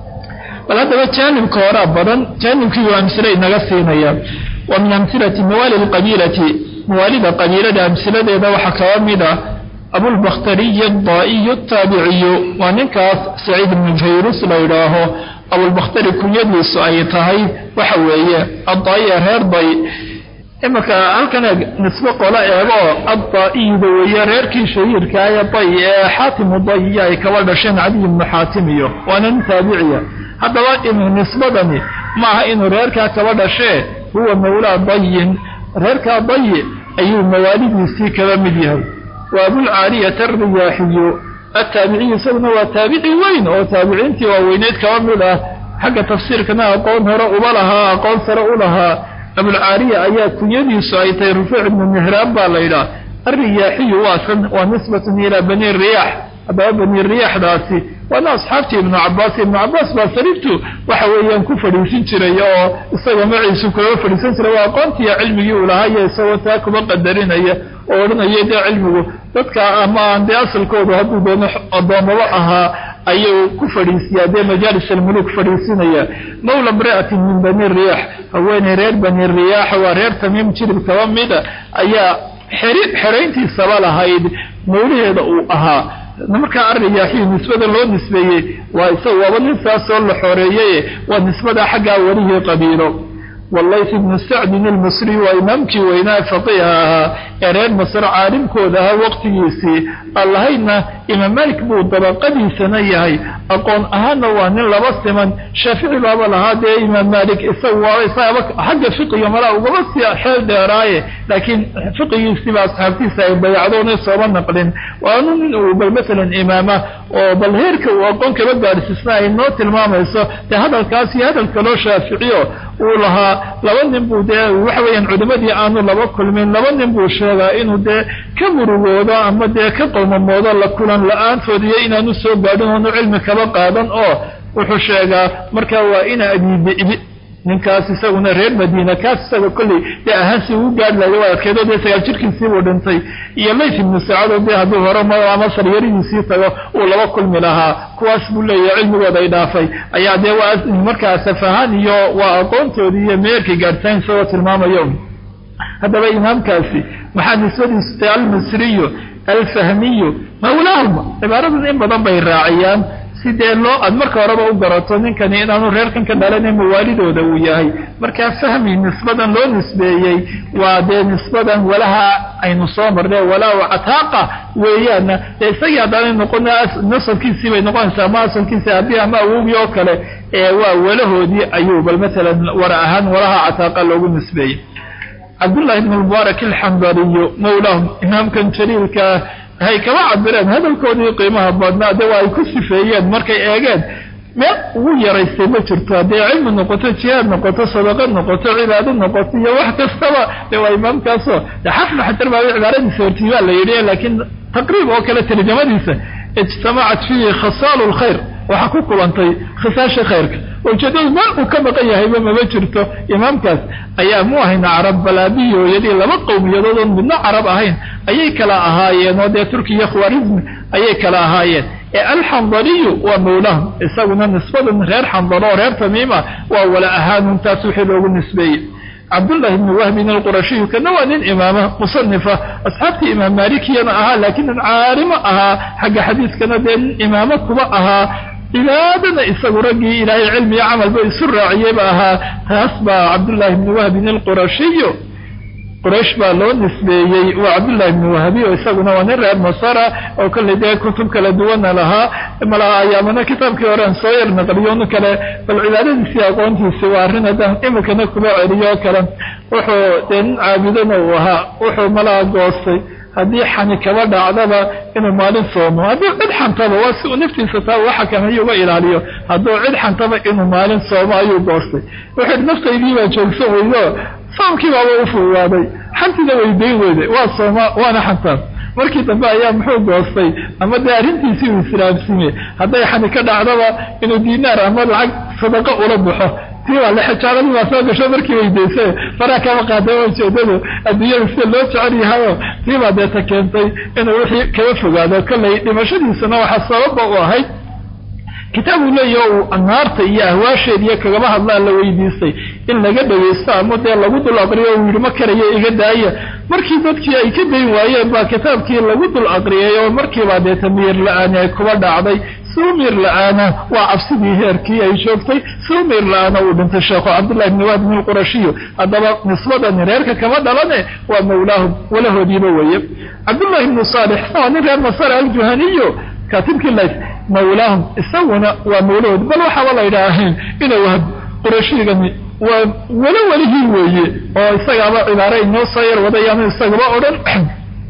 bal haddaba jaanibka horaa badan jaanibkii waa amsile inaga siinaya wa min amhilati mawaali lqabiilati mawaalida qabiilada amsiladeeda waxaa kaba mid a abulbakhtariyi adaa'iyu ataabiciyu waa ninkaas saciid ibnu fayrus la yidhaaho abulbakhtari kunyadiisu ay tahay waxa weeye adaa'iya reer day imarka halkan eeg nisbo qola eego addaaiyda weeye reerkii shahiirkaa ee day ee xaatimu dayiya ay kaba dhasheen cadiy ibnu xaatim iyo waana nin taabiciya haddaba inu nisbadani maaha inuu reerkaa kaba dhashee huwa mawlaa dayin reerkaa dayi ayuu mawaalidiisii kaba mid yahay wa abulcaaliyata alriyaaxiyu attaabiciyu isaguna waa taabici weyn oo taabiciintii waaweyneyd kaba mid ah xagga tafsiirkana aqoon hore uba lahaa aqoon sare u lahaa abulcaaliya ayaa kunyadiisu ay tahay rufuuc ibnu mihraab baa la yidhaha alriyaaxiyu waasan waa nisbatun ilaa bani riyaax haddaba bani riyaaxdaasi waana asxaabtii ibnu cabaas ibnu cabaas baa sariirtu waxa weeyaan ku fadhiisin jiray oo isaga maciisu kulaba fadhiisan jiray waa aqoontiiyo cilmigii uu lahayo isagoo taa kuba qadarinaya oo odhanaya dee cilmigu dadka ama aan dee asalkoodu hadduu doono addoommaba ahaa ayuu ku fadhiisiyaa dee majaalis almuluk fadhiisinaya mawla imra'atin min bani riyaax haweeney reer bani riyaax waa reer tamiim jirib kaba mida ayaa xerayntiisaba lahayd mawlaheeda uu ahaa markaa ariyaaxiyu nisbada loo nisbeeyey waa isaga waaba nin saasoo la xoreeyey waa nisbada xaggaa welihii qabiilo walayth ibnu sacdin ilmisri waa imaamkii weynaa faqiiha ahaa ee reer masre caalimkooda ahaa waqtigiisii aan lahaydna imaam malik buu dabaqadiisana yahay aqoon ahaanna waa nin laba siman shaafici baaba lahaa dee imaam malik isagu waaba isagaba xagga fiqiga malaa ugaba sii xeel dheeraaye laakiin fiqigiisiiba asxaabtiisa ay bayacdoona sooma naqlin waanu nin uu bal masalan imaama oo bal heerka uu aqoon kaba gaadhsiisna ay noo tilmaamayso dee hadalkaas iyo hadal kaloo shaaficiyo uu lahaa laba nin buu dee waxa weeyaan culimadii aanu laba kulmin laba nin buu sheegaa inuu dee ka murugoodo ama dee ka qowmamoodo la kulan la-aantood iyo inaanu soo gaadhin oonu cilmi kaba qaadan oo wuxuu sheegaa markaa waa ina abiibibi ninkaas isaguna reer madiina kaas isaga kolley dee ahaansi ugu gaadhi lahay waa adkeedo dee sagaal jirkiisii buu dhintay iyo layt ibnu sacado dee hadduu hore ama saryaridiisii tago uu laba kulmi lahaa kuwaas buu leeyahay cilmigooda ay dhaafay ayaa dee waa markaa safahaan iyo waa aqoontoodii iyo meerkay gaadhsayn isagoo tilmaamayo haddaba imaamkaasi maxaa nisbadiisu tahay almisriyu alfahmiyu mawlaahuma cibaaradan in badan bay raaciyaan sidee loo aad marka horeba u garato ninkani inaanu reerkan ka dhalanay mawaalidooda uu yahay markaa fahmi nisbadan loo nisbeeyey waa dee nisbadan walaha aynu soo marnay walaa cataaqa weeyaana dee isagii haddaanay noqon nasabkiisii bay noqonaysaa ama asalkiisi haddii ama awowgii oo kale ee waa walahoodii ayuu bal masalan wara ahaan walaha cataaqa loogu nisbeeyey cabdullahi ibn mubaarak alxambariyu mawlaahum imaamkan jaliilkaa hay kaba cabireen hadalkoodii qiimaha badnaa de waa ay ku sifeeyeen markay eegeen meel ugu yaraystay ma jirto haddii cilmi noqoto jihaad noqoto sadaqad noqoto cibaado noqoto iyo wax kastaba de waa imaamkaasoo de xafnu xajar baa cibaaradiisa hortii baa la yidhi laakiin taqriib oo kale tarjamadiisa ijtamacat fiihi khasaalu lkhayr waxaa ku kulantay khisaasha khayrka ujeedadu meel uu ka maqan yahayba mama jirto imaamkaas ayaa mu ahayna carab balaabiyi hooyadii laba qowmiyadood midna carab ahayn ayay kala ahaayeen oo dee turkiya khwarizmi ayay kala ahaayeen ee alxandaliyu waa mawlaahum isaguna nisbadan reer xandalo oo reer tamiima waa wala ahaanun taas wixii loogu nisbeeyey cabdullahi ibni wahbin alqurashiyu kana waa nin imaama musanifa asxaabtii imaam maalikiyana ahaa laakiin nin caalimo ahaa xagga xadiiskana dee nin imaamo kuba ahaa cibaadana isagu raggii ilaahay cilmi iyo camalba isu raaciyeyba ahaa taas baa cabdullahi ibni wahbin alqurashiyu quraysh baa loo nisbeeyey waa cabdullahi ibni wahabi oo isaguna waa nin reer masara oo kolley dee kutub kala duwana lahaa malaha ayaamana kitaabkii horean soo yar naqliyoonu kale bal cibaadadiisii aqoontiisi waa arrin haddaan imikana kuma celiyo oo kale wuxuu dee nin caabudana uu ahaa wuxuu malaha goostay haddii xani kaba dhacdaba inuu maalin soomo hadduu cid xantaba waa si uu naftiisa taa uu xakameeyo uga ilaaliyo hadduu cid xantaba inuu maalin soomo ayuu goostay wuxuu yidhi naftaydii baa joogsan weydo soomkii baaba u fududaaday xantiina weydayn weyday waa sooma waana xantaan markii dambe ayaa muxuu goostay ama dee arrintiisii uu islaamsime hadday xani ka dhacdaba inuu diinaar ama lacag sadaqo ula baxo tii waa lexijaaladii baa soo gasho markii weydaysa faraa kama qaada ujeedadu adduunyada sida loo jecel yahayo tii baa deeta keentay inuu wixii kaga fogaado kolley dhimashadiisuna waxaa sababa u ahayd kitaab uu leeyaho uu naarta iyo ahwaasheed iyo kagaba hadlaa la weydiistay in laga dhagaysto ama dee lagu dul aqriyo uu yidhi ma karayo iga daaya markii dadkii ay ka dayn waayeen baa kitaabkii lagu dul aqriyay oo markiibaa dee tamiir la-aani ay kuba dhacday suumir la-aana waa cabsidii heerkii ay joogtay suumir la-aana uu dhintay sheekhu cabdullahi bni waad min qurashiyo haddaba nisbadani reerka kama dhalane waa mawlaahum walahoodiiba weeye cabdullahi ibnu saalix waa nin reer masar aljuhaniyo kaatibkii lays mawlaahum isaguna waa mawlahood bal waxaaba la ydhaahayn ina wahab qurashigani waa welo welihii weeye oo isagaaba cibaare inoo soo yar wadayaanu isagaba odhan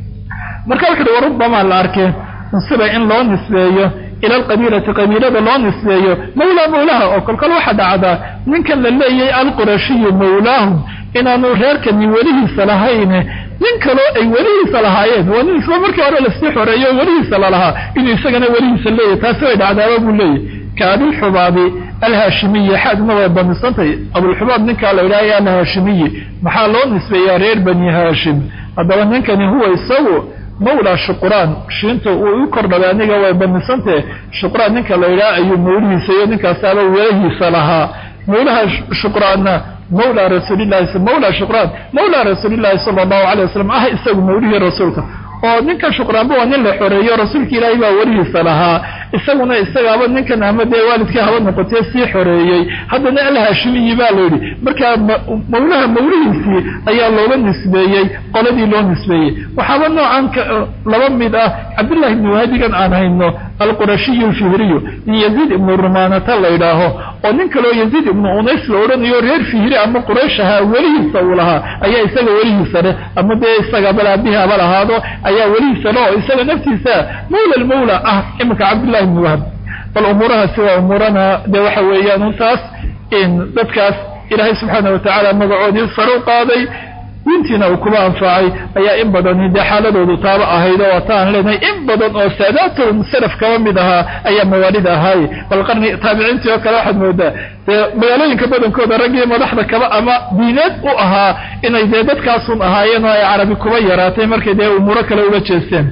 marka wuxu uhi warubbamaa la arkeen nusiba in loo nisbeeyo ila alqabiilati qabiilada loo nisbeeyo mawlaa mawlaha oo kolkol waxaa dhacdaa ninkan la leeyay alqurashiyu mawlaahum inaanu reerkani welihiisa lahayne nin kaloo ay welihiisa lahaayeen waa nin isla markii hore lasii xoreeyo welihiisa lalahaa inuu isagana welihiisa leeyahy taasi way dhacdaaba buu leeyahy ka abilxubaabi alhaashimiyi xaadna way bamisantahay abulxubaab ninkaa la yidhahaya alhaashimiyi maxaa loo nisbeeyaa reer bani haashim haddaba ninkani huwa isagu mawlaa shuqraan shiinta uu u kordhabay aniga way bamisantahe shuqraan ninka la yidhaha ayuu mawlihiisa iyo ninkaasaaba welahiisa lahaa mawlaha shuqraanna mawlaa rasuulilahi mawlaa shuqraan mawlaa rasuulillahi sala allahu alay wasalam ah isagu mawlihii rasuulka oo ninka shuqraanba waa nin la xoreeyo rasuulka ilaahay baa welihiisa lahaa isaguna isagaaba ninkan ama dee waalidkii haba noqotee sii xoreeyey haddana alhaashimiyi baa la yidhi markaa mawlaha mawlihiisii ayaa looga nisbeeyey qoladii loo nisbeeyey waxaaba noocan laba mid ah cabdullahi ibni wahadigan aan hayno alqurashiyu alfihriyu in yaziid ibnu rumaanata la yidhaaho oo nin kaloo yaziid ibnu unays la odhanayo reer fihri ama quraysh ahaa welihiisa uu lahaa ayaa isaga welihiisa leh ama dee isaga balaabihi haba lahaado ayaa welihiisa leh oo isaga naftiisa mawla almawla ah iminka cabdullahi ibni wahab bal umuurahaasi waa umuurana dee waxa weeyaan untaas in dadkaas ilaahay subxaana watacaala magacoodii sare u qaaday diintiina uu kuba anfacay ayaa in badani dee xaaladoodu taaba ahayd oo wataan leenahay in badan oo saadaatahum salaf kaba mid ahaa ayaa mawaalid ahaaye bal qarni taabiciintii oo kale waxaad moodaa dee magaalooyinka badankooda raggii madaxda kaba ama diineed u ahaa inay dee dadkaasun ahaayeen oo ay carabi kuba yaraatay markay dee umuuro kale ula jeesteen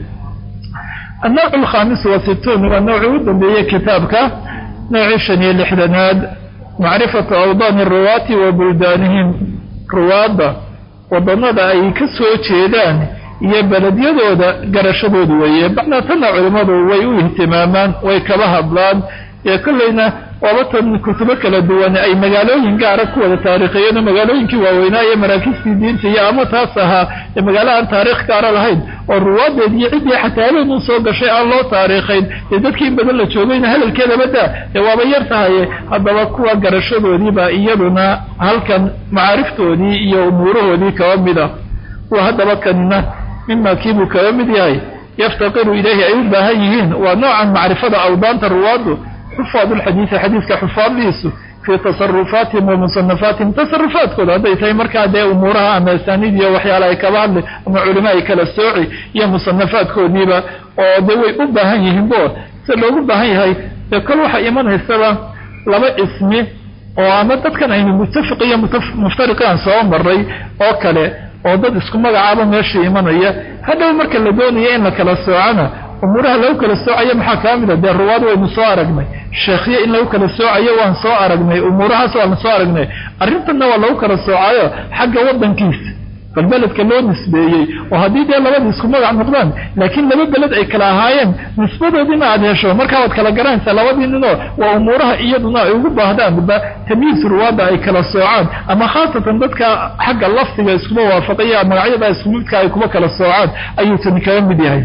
النوع الخامس والستون waa نوعii u dambeeyey kitaabka noocii شhan iyo لixdanaad macrifaةu awdاn الruwaati wa buldaanihim ruwaadda wadanada ay ka soo jeedaan iyo beledyadooda garashadooda weeye bacdatana culimmadu way u ihtimaamaan way kaba hadlaan ee kollayna waabatan kutubo kala duwan ay magaalooyin gaara ku wada taarikhiyeen oo magaalooyinkii waaweynaa iyo maraakiistii diinta iyo ama taas ahaa ee magaalo aan taarikh gaara lahayn oo ruwaadeed iyo ciddii xataa habeen u soo gashay aan loo taariikhayn dee dadkii in badan la joogayna hadalkeedaba daa dee waaba yar tahaye haddaba kuwa garashadoodiibaa iyaduna halkan macaariftoodii iyo umuurahoodii kaba mid ah kuwa haddaba kanina mima kiibuu kaba mid yahay yaftaqiru ilayhi ay u baahan yihiin waa noocan macrifada awdaanta ruwaaddu xufaad ulxadiidi xadiiska xufaaddiisu fii tasarufaatihim wa musanafaatihim tasarufaadkooda hadday tahay markaa dee umuuraha ama asaaniid iyo waxyaala ay kaba hadli ama culimo ay kala sooci iyo musanafaadkoodiiba oo dee way u baahan yihiin bo si loogu baahan yahay dee kol waxaa imanaysaba laba ismi oo ama dadkan aynu muttafiq iyo muftariqaan soo maray oo kale oo dad isku magacaaba meesha imanaya hadhow marka la doonaya in la kala soocana umuuraha lagu kala soocayo maxaa kaa mida dee ruwaad waynu soo aragnay sheekhyo in lagu kala soocayo waan soo aragnay umuurahaas waan soo aragnay arrintanna waa lagu kala soocayo xagga waddankiisa bal beledka loo nisbeeyey oo haddii dee labada isku magac noqdaan laakiin laba beled ay kala ahaayeen nisbadoodina aad hesho markaa waad kala garanaysaa labadii ninoo waa umuuraha iyaduna ay ugu baahdaanba tamyiis ruwaadda ay kala soocaan ama khaasatan dadka xagga lafdiga iskuma waafaqaya magacyada isku midka ay kuma kala soocaan ayuu tani kaga mid yahay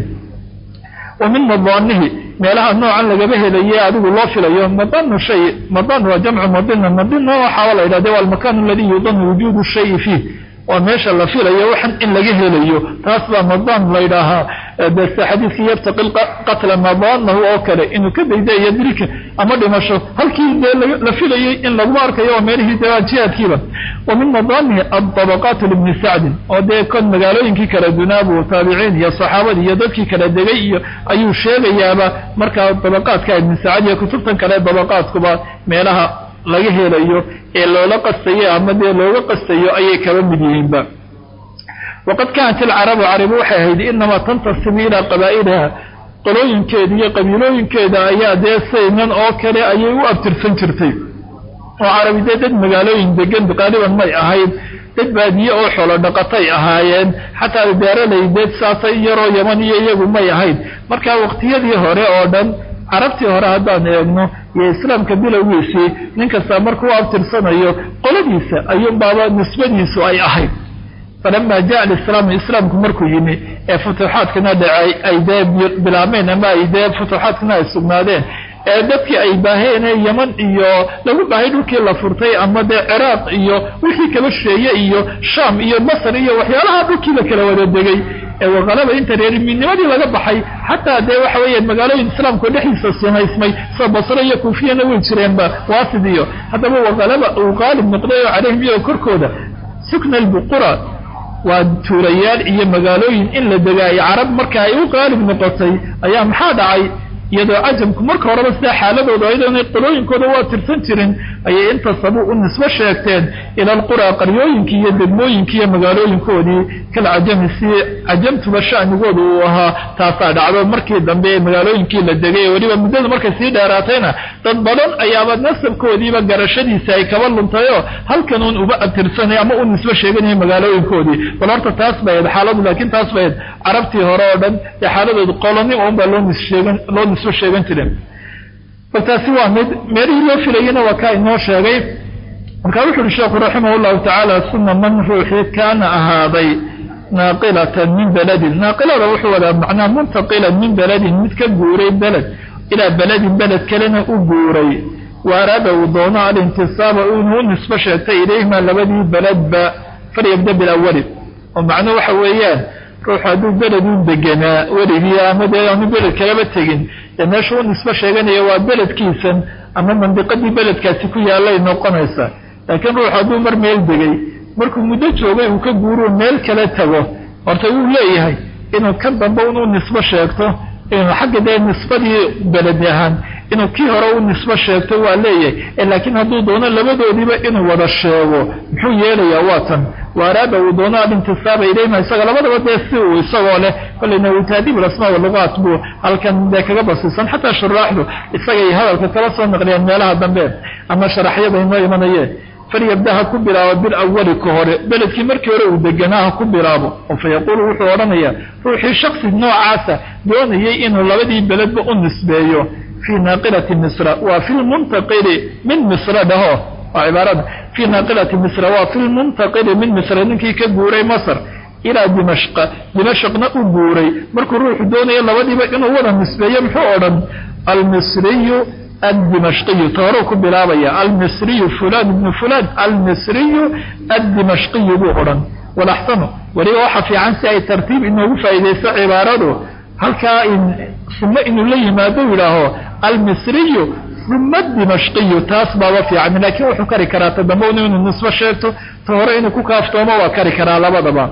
wa min madaanihi meelaha noocan lagaba helaye adigu loo filayo madanu shay madan waa jamcu madina madina waxaa la yidhahde waa almakan aladi yudanu wujuudu shayi fiih waa meesha la filayo waxan in laga helayo taas baa madan laydhaahaa bese xadiidkii yabtaqi qatla madanahu oo kale inuu ka daydayo dilka ama dhimasho halkii dee la filayey in laguma arkayo waa meelihii dee jihaadkiiba wa min madanihi adabaqaat libni sacdin oo dee kon magaalooyinkii kala dunaabu taabiciin iyo saxaabadii iyo dadkii kala degay iyo ayuu sheegayaaba markaa dabaqaadka ibni sacd iyo kutubtan kale dabaqaadkuba meelaha laga helayo ee loola qastayo ama dee looga qastayo ayay kaba mid yihiinba waqad kaanat ilcarabu carabi waxay ahayd inamaa tantasibu ilaa qabaa'iliha qolooyinkeeda iyo qabiilooyinkeeda ayaa dee saynan oo kale ayay u abtirsan jirtay oo carabi dee dad magaalooyin degan qaaliban may ahayd dad baadiye oo xoolo dhaqatay ahaayeen xataa beeralay dee saasay yaroo yaman iyo iyagu may ahayd marka waqtiyadii hore oo dhan carabtii hore haddaan eegno iyo islaamka bilowgiisii nin kasta markuu abtirsanayo qoladiisa ayuunbaaba nisbadiisu ay ahayd falama jaa alislaamu islaamku markuu yimi ee futuuxaadkana dhacay ay dee bilaabmeen ama ay dee futuuxaadkana ay sugnaadeen ee dadkii ay baaheen ee yaman iyo lagu baahay dhulkii la furtay ama dee ciraaq iyo wixii kaba sheeye iyo shaam iyo masr iyo waxyaalaha dhulkii la kala wada degay ee waqalaba inta reerimiinimadii laga baxay xataa dee waxa weeye magaalooyin islaamku dhexdiisa sunaysmay soo basro iyo kuufiyana way jireenba waasid iyo haddaba waqalaba uu qaalib noqday oo calayhim iyago korkooda sukna albuqura waa tuulayaal iyo magaalooyin in la degaayo carab marka ay u qaalib noqotay ayaa maxaa dhacay iyadoo cajamku marka horeba sidaa xaaladooda ayadoonay qolooyinkooda waa tirsan jirin ayay intasabu u nisbo sheegteen ila alquraa qaryooyinkii iyo degmooyinkii iyo magaalooyinkoodii kal cajami si cajamtuba sha'nigooda uu ahaa taasaa dhacdo markii dambe ee magaalooyinkii la degay weliba muddada markay sii dheeraatayna dad badan ayaaba nasabkoodiiba garashadiisa ay kaba luntayoo halkanuun uba abtirsanay ama u nisbo sheeganaya magaalooyinkoodii bal horta taas bayd xaaladu laakiin taas bayd carabtii hore oo dhan ee xaaladooda qolonimo unbaa loo nissheegan loo nisbo sheegan jireen bal taasi waa mid meelihii loo filayena waa kaa inoo sheegay markaa wuxu uhi sheekhu raximah llahu tacaala suma man ruuxii kaana ahaaday naaqilatan min beledin naaqilada wuxuu wadaa macnaa muntaqilan min beledin mid ka guuray beled ilaa beledin beled kalena u guuray wa araada uu doono alintisaaba inuu u nisbo sheegtay ilayhima labadii beledba falyabda bilawali oo macnuu waxa weeyaan ruuxu hadduu beled u deganaa weligii ama dee aanu beled kalaba tegin dee meesha u nisbo sheeganaya waa beledkiisan ama mandiqadii beledkaasi ku yaallay noqonaysa laakiin ruuxu hadduu mar meel degay markuu muddo joogay uu ka guuruu meel kale tago horta wuu leeyahay inuu ka dambe unu nisbo sheegto inuu xagga dee nisbadii beledi ahaan inuu kii hore u nisbo sheegto waa leeyahay laakiin hadduu doono labadoodiiba inuu wada sheego muxuu yeelayaa waa tan wa araada uu doono alintisaaba ilayhima isaga labadaba dee si uu isagoo leh kolleyna uu taadiib alasmaa walugaat buu halkan dee kaga basiisan xataa shuraaxdu isagay hadalka kala soo naqliyaan meelaha dambe ama sharaxyada inoo imanayeen falyabda ha ku bilaabo bilawali ka hore beledkii markii hore uu deganaa ha ku bilaabo oo fa yaquulu wuxuu odhanayaa ruuxii shaksi noocaasa doonayay inuu labadii beledba u nisbeeyo fii naaqilati misra waa fi lmuntaqili min misra dhaho waa cibaarada fii naaqilati misra waa fi lmuntaqili min misra ninkii ka guuray masr ilaa dimashqa dimashqna u guuray markuu ruuxu doonayo labadiiba inuu wada nisbeeyo muxuu odhan almisriyu addimashqiyu tooruu ku bilaabaya almisriyu fulan ibnu fulan almisriyu addimashqiyu buu odhan walaxsanu weliba waxa fiican si ay tartiib inoogu faa'iidayso cibaaradu halkaa sumo inuu la yimaado yidhaaho almisriyu uma dimashqiyu taas baaba fiican laakiin wuxuu kari karaa ta dambe inuu nisbo sheegto ta hore inuu ku kaaftoomo waa kari karaa labadaba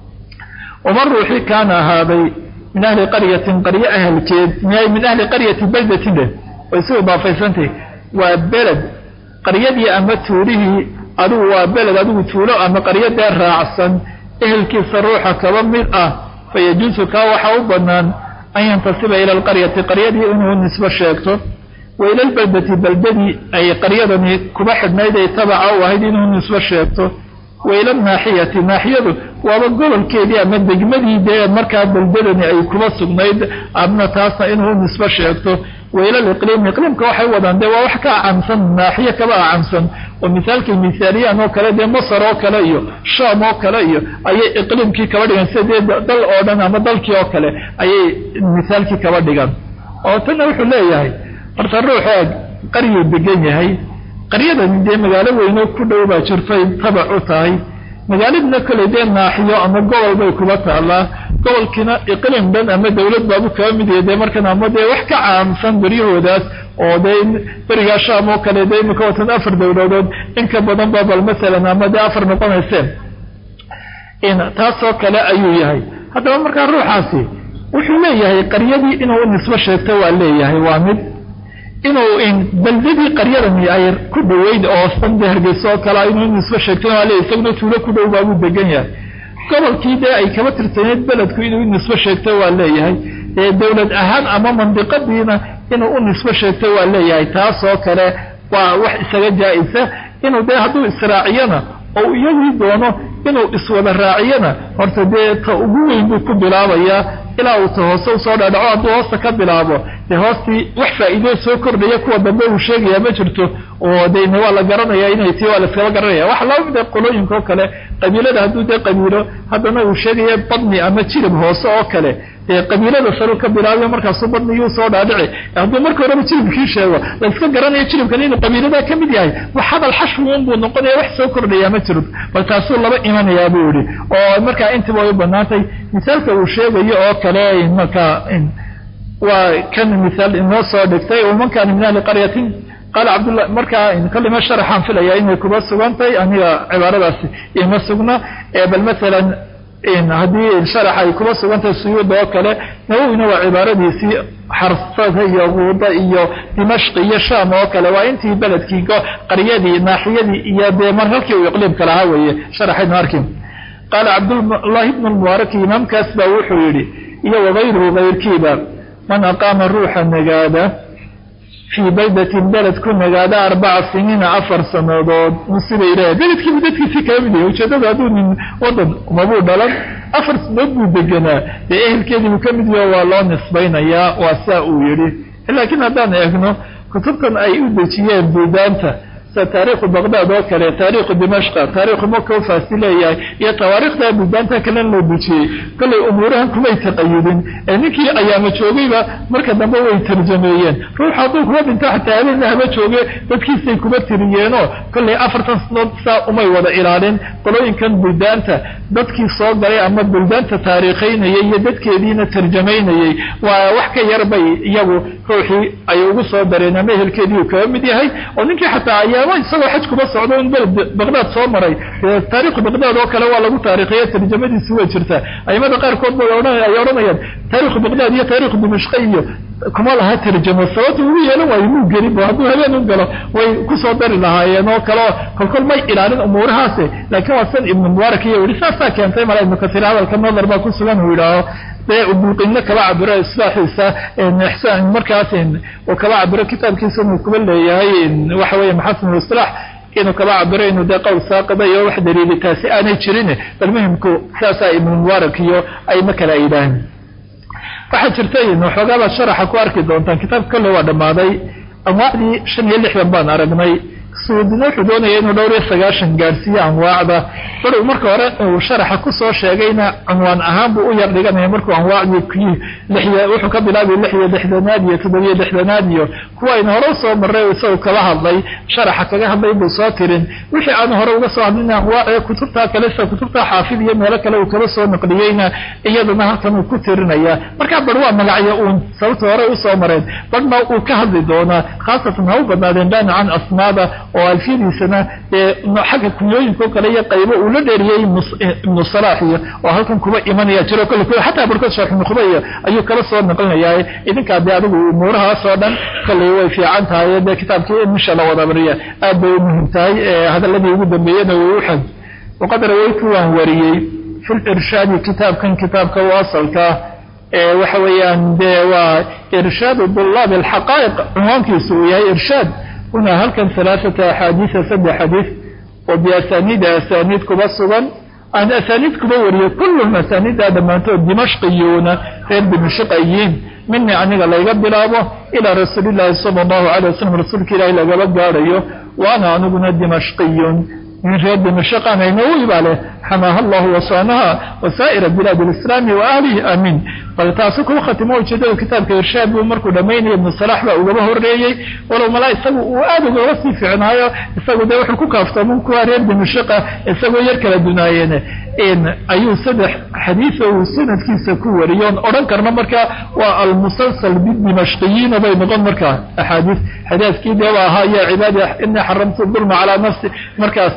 waman ruuxii kaana ahaaday min ahli qaryatin qaryo ahalkeed min ahli qaryati beldatin leh way si idaafaysantah waa beled qaryadii ama tuulihii adigu waa beled adigu tuulo ama qaryadee raacsan ehelkiisa ruuxa kaba mid ah fa yajuusu kaa waxaa u bannaan an yantasiba ila alqaryati qaryadii inuu nisbo sheegto wa ila albeldati beldadii ay qaryadani kuba xidhnayd ay tabaca u ahayd inuu nisbo sheegto wa ila alnaaxiyati naaxiyadu waaba gobolkeedii ama degmadii dee markaa beldadani ay kuba sugnayd adna taasna inuu nisbo sheegto waylal iqliim iqliimka waxay wadaan dee waa wax ka acamsan naaxiye kaba acamsan oo misaalkii misaaliyan oo kale dee masar oo kale iyo shaam oo kale iyo ayay iqliimkii kaba dhigan sida dee dal oo dhan ama dalkii oo kale ayay misaalkii kaba dhigan oo tanna wuxuu leeyahay horta ruuxu qaryuu degan yahay qaryadani dee magaalo weyno ku dhow baa jirtay tabac u tahay magaaladina koley dee naaxiyo ama gobol bay kuba taallaa gobolkiina iqlim dhan ama dawlad baabu kaba mid yahay dee markan ama dee wax ka caamsan beryahoodaas oo dee berigaa shaam oo kale dee imika watan afar dawladood in ka badan ba bal masalan ama dee afar noqonayseen taasoo kale ayuu yahay haddaba markaa ruuxaasi wuxuu leeyahay qaryadii inuu nisbo sheegto waa leeyahay waa mid inuu beldadii qaryadani ay ku dhoweyd oo sande hargeyso oo kale inuu nisbo sheegtona waa leeyahay isaguna tuulo ku dhow baabuu degan yahay gobolkii dee ay kaba tirsaneyd beledku inuu nisbo sheegto waa leeyahay dawlad ahaan ama mandiqadiina inuu u nisbo sheegto waa leeyahay taasoo kale waa wax isaga jaa-isa inuu dee hadduu israaciyana oo iyagii doono inuu iswada raaciyana horta dee ta ugu weyn buu ku bilaabayaa ilaa uu ta hoose usoo dhaadhaco hadduu hoosta ka bilaabo dee hoostii wax faa'iidoo soo kordhaya kuwa dambe uu sheegaya ma jirto oo dene waa la garanaya inay tii waa laiskaba garanaya waxa laba mid qolooyinka oo kale qabiilada hadduu dee qabiilo haddana uu sheegaya badni ama jirib hoose oo kale dee qabiilada saru ka bilaabayo markaasuu badnigii soo dhaadhici hadduu marka horeba jiribkii sheego la iska garanayo jiribkan inuu qabiilada ka mid yahay wax hadal xashwun buu noqonaya wax soo kordhaya ma jiro bal taasuu laba imanayaa buu yihi oo markaa intiba way banaantay misaalka uu sheegayo oo kale markaa waa kan misaal inoo soo dhigtay waman kaana min ahli qaryatin qaala cabdullah markaa kalima sharaxaan filaya inay kuba sugantahay aniga cibaaradaasi ima sugna bal masalan haddii sharax ay kuba sugantahay suyuuda oo kale nawowina waa cibaaradiisii xarsada iyo guuda iyo dimashqi iyo shaam oo kale waa intii beledkii qaryadii naaxiyadii iyo dee mar halkii uu iqliimka lahaa weeye sharaxaynu arkin qaala cabdullaahi bnu lmubaaraki imaamkaas baa wuxuu yidhi iyo wagayruhu kayrkiiba man aqaama ruuxa nagaada fii baydatin beled ku nagaada arbaca siniina afar sanadood musibay leeyahay beledkiibu dadkiisii kala mid yahay ujeeddada hadduu nin wadan umabuu dhalan afar sanadood buu deganaa dee ehelkeedii buu ka mid yaho waa loo nisbaynayaa waa saa uu yidhi laakiin haddaan eegno kutubtan ay u dejiyeen buudaanta sida taariikhu baqdaad oo kale taariikhu dimashqa taariikhu maka u faasi leeyahay iyo tawaariikhda buudaanta kalena loo dejiyey kollay umuurahan kumay taqayudin ee ninkii ayaama joogayba marka dambe way tarjameeyeen ruux hadduu kuba dhinto xataa habeenna haba jooge dadkiisay kuba tiriyeenoo kollay afartan sanood saa umay wada ilaalin qolooyinkan buldaanta dadkii soo galay ama buldaanta taariikhaynayay iyo dadkeediina tarjamaynayay waa wax ka yar bay iyagu ruuxii ay ugu soo dareen ama ehelkeedii uu kaga mid yahay oo ninkii xataa ayaamo isagoo xaj kuba socdo in beled baqdaad soo maray taariikhu baqdaad oo kale waa lagu taariikhiya tarjamadiisi way jirtaa aimada qaarkood ba ay odhanayaan taarikhu baqdaad iyo taarikhu dimashqe iyo kuma laha tarjamo sababta ugu yeelan waayo muu gelin bo hadduu habeen u galo way kusoo dari lahaayeen oo kaleo kolkol may ilaalin umuurahaasi laakiin waa san ibnu mubaarak iyo yihi saasaa keentay mala ibnu kasiir hadalka nadar baa ku sugan uu yidhaaho dee bulqinno kaba cabiro islaaxiisa ixsaan markaas uu kaba cabiro kitaabkiisa inuu kuba leeyahay waxa weeye maxasin isilaax inuu kaba cabiro inuu dee qowl saaqida iyo wax daliili taasi aanay jirin bal muhimku saasaa ibnu mubaarak iyo ay ma kala yidhaahin waxaa jirta waxoogaabaa sharaxa ku arki doontaan kitaabka kolle waa dhammaaday anwaacdii shan iyo lixdan baan aragnay suudina wuxuu doonaya inuu dhowr iyo sagaashan gaadhsiiyo anwaacda barow marka hore uu sharaxa kusoo sheegayna cunwaan ahaan buu u yar dhiganaya markuu anwaacdii wuxuu ka bilaabay lix iyo lixdanaad iyo toddobiyo lixdanaad iyo kuwa ayna hore usoo marray isagu kala hadlay sharaxa kaga hadlay buu soo tirin wixii aanu hore uga soo hadlin anwaacee kutubtaa kale sida kutubta xaafid iyo meelo kale uu kaba soo naqliyeyna iyadana halkan uu ku tirinaya markaa bar waa magacyo uun sababta hore usoo mareen barhna uu ka hadli doonaa khaasatan ha u badnaadeen daanican asmaada oo alfiyadiisana dee xagga kunyooyinka o kale iyo qaybo uu la dheeriyey ibnu salaax iyo oo halkan kuba imanaya jiro kolle xataa barkood sheekh ibnu khubaya ayuu kala soo naqlinayaa idinkaa dee adigu umuurahaas oo dhan kolley way fiican tahay dee kitaabkii in insha la wada bariya aad bay u muhim tahay hadaladii ugu dambeeyena way u xag waqad rawaytu waan wariyey fi lirshaadi kitaabkan kitaabka u asalka waxa weeyaan dee waa irshaadu dulaab alxaqaa'iq cunwaankiisu uu yahay irshaad هنا halkan ثaلaaثaةa أxaadiiثa saddex xadiiث oo biasaniida asaniid kuba sugan aan asaaniid kuba wariyey kulluhum asaaniiddaa dhammaantood dimashqiyuuna reer dimashq ayiin minii aniga layga bilaabo ilaa rasuulillaahi sala allahu calay wasalam rasuulka ilaahi lagaba gaadhayo wa ana aniguna dimashqiyun min reer dimashqan aynawi baa leh xamaaha allahu wasaanaha wasaa'ira bilaadi alislaami wa ahlihi aamiin bal taasu kuu khatimo ujeedada kitaabka irshaad buu markuu dhammaynaya ibnu salaax baa ugaba horreeyey walow malaa isagu uu aad ugaba sii ficnaayo isagu dee wuxuu ku kaaftooman kuwa reer dimashqa isagoo yar kala dunaayeen ayuu saddex xadiisa uu sanadkiisa ku wariyoon odhan karna markaa waa almusalsal bidimashqiyiina bay noqon markaa axaadiis xadiiskii deeba ahaa ya cibaadi inii xaramtu dulma calaa nafsi markaas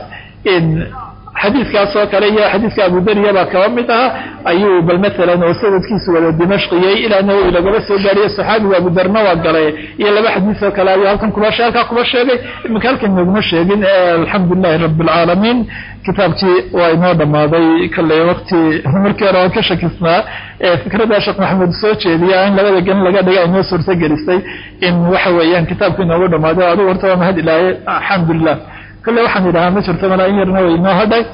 xadiiskaas oo kale iyo xadiiska abudariya baa kaba mid aha ayuu bal maalan oo sanadkiisu wada dimashqiyey ilaa nawowi lagaba soo gaariyo saxaabigu abudarna waa galay iyo laba xadiis oo kale ayuu halkan kuba halkaa kuba sheegay iminka halkan nooguma sheegin alxamdu lilahi rabi alcaalamiin kitaabkii waa inoo dhammaaday kalley waqti markii hore waan ka shakisnaa fikradda sheekh maxamed soo jeediya in labada gelin laga dhiga inoo suurto gelisay in waxa weeyaan kitaabku inoogu dhammaaday adigu horta waa mahad ilaahay alxamdulilah kale waxaan idhahaa ma jirto malaa in yarna way inoo hadhay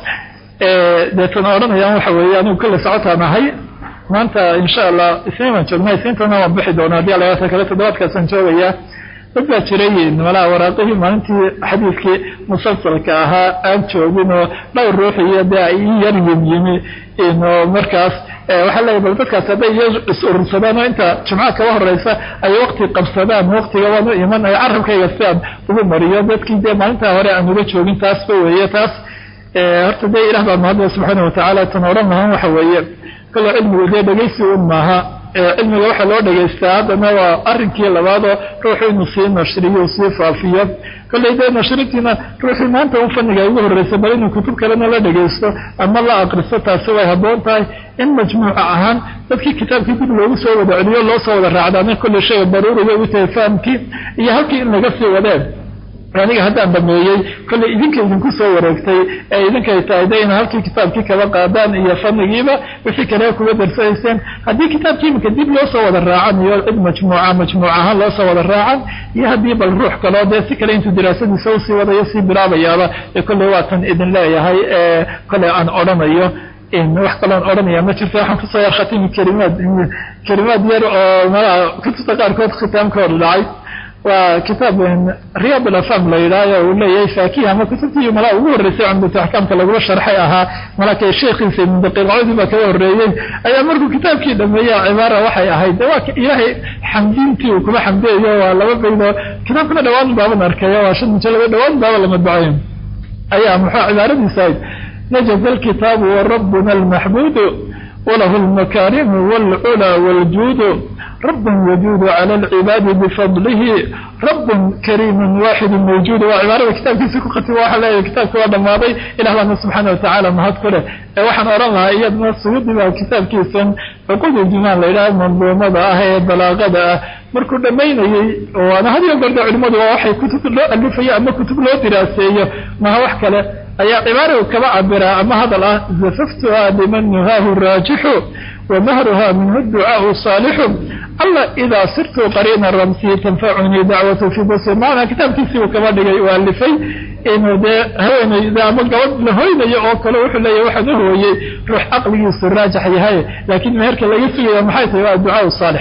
deetana odhanayaan waxa weeye anigu kale socotaan ahay maanta insha allah isniin baan joognaa isniintana waan bixi doonaa haddii alaata kale toddobaadkaasaan joogayaa dad baa jiray malaa waraaqihii maalintii xadiiskii musalsalka ahaa aan joogin oo dhowr ruux iyo dee ay ii yar yimyimi oo markaas waxaa leeyahy bal dadkaas hadday iyo is urursadaan oo inta jumca kaba horeysa ay wakti qabsadaan waktiga waan u iman ay carabkayga si aan ugu mariyo dadkii dee maalintaa hore aan uga joogin taasba weeye taas horta dee ilah baa mahadla subxaana watacaala tan odhan lahaan waxa weeye kalo cilmigu dee dhegaysi un maaha cilmiga waxaa loo dhegaystaa haddana waa arrinkii labaadoo ruuxu inuu sii nashriyo u sii faafiyo kolley dee nashrintiina ruuxii maanta un fanniga ugu horreysa bal inuu kutub kalena la dhegaysto ama la akristo taasi way habboon tahay in majmuuca ahaan dadkii kitaabkii dib loogu soo wada celiyo loo soo wada raacdaana kolley shayga daruuriga u tahay fahamkii iyo halkii in laga sii wadeen aniga haddaan dhameeyey kolley idinka idinku soo wareegtay ee idinkay tahay de ina halkii kitaabkii kaba qaadaan iyo fannigiiba wixii kale kuga darsanayseen haddii kitaabkii iminka dib loo soo wada raacan iyo cid majmuuca majmuuc ahaan loo soo wada raacan iyo haddii bal ruux kaloo dee si kale intuu diraasadiisa usii wadayo sii bilaabayaaba ee kolley waatan idin leeyahay ee kolley aan odhanayo wax kaloon odhanaya ma jirto waxaan kusoo yar khatimi kelimaad kelimaad yar oo malaha kutubta qaarkood khitaamkooda dhacay waa kitaab riyaad alafam la yidhaayo uu leeyahay faakiha ama kutubtii malaa ugu horreysay cumdatu axkaamka lagula sharxay ahaa malaka sheekhiisa ibnu daqiiqcodii baa kaga horreeyey ayaa markuu kitaabkii dhameeya cibaara waxay ahayd waa ilaahay xamdiintii uu kuma xamdeeyo waa laba baydoo kitaabkana dhawaan baaban arkayo waa shan mujalaba dhawaan baaba la madbacayo ayaa muxuu cibaaradiisa ahayd najaza alkitaabu wa rabbuna almaxbuudu walahu almakaarimu waalculaa waaljuudu رب يجود على العباد بفضله رب كريم واحد موجود وعبارة كتاب كيسي كقتي واحد لا كتاب كوا دماضي إلى الله سبحانه وتعالى ما هذكره waxaan oran lahaa iyadna suyuudi baa kitaabkiisan cuqud iljimaan la yidhaha manduumada ah ee balaaqada ah markuu dhammaynayey waana had iyo goorda culimmadu waa waxay kutub loo alifayo ama kutub loo diraaseeyo maha wax kale ayaa cibaaradu kaba cabiraa ama hadal ah zafaftuha liman nuhaahu raajixu ومهرها منه الدعاء صالح الله إذا صرت قرينا رمسي تنفعني دعوة في بصر معنا كتاب كيسي وكما دقي يؤلفي إنه ده هوين إذا ما قود لهوين يأوكل وحلا يوحد هو روح عقلي الراجح يهاي لكن مهرك لا يسوي محيط الدعاء الصالح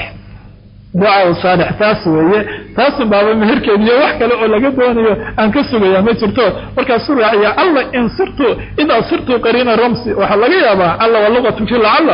ducaa saalix taas weeye taasu baaba meherkeediyo wax kale oo laga doonayo aan ka sugaya ma jirto markaasuu raaciya alla in sirtu idaa sirtu qariina ramsi waxaa laga yaabaa alla waa luqatu fi lacalla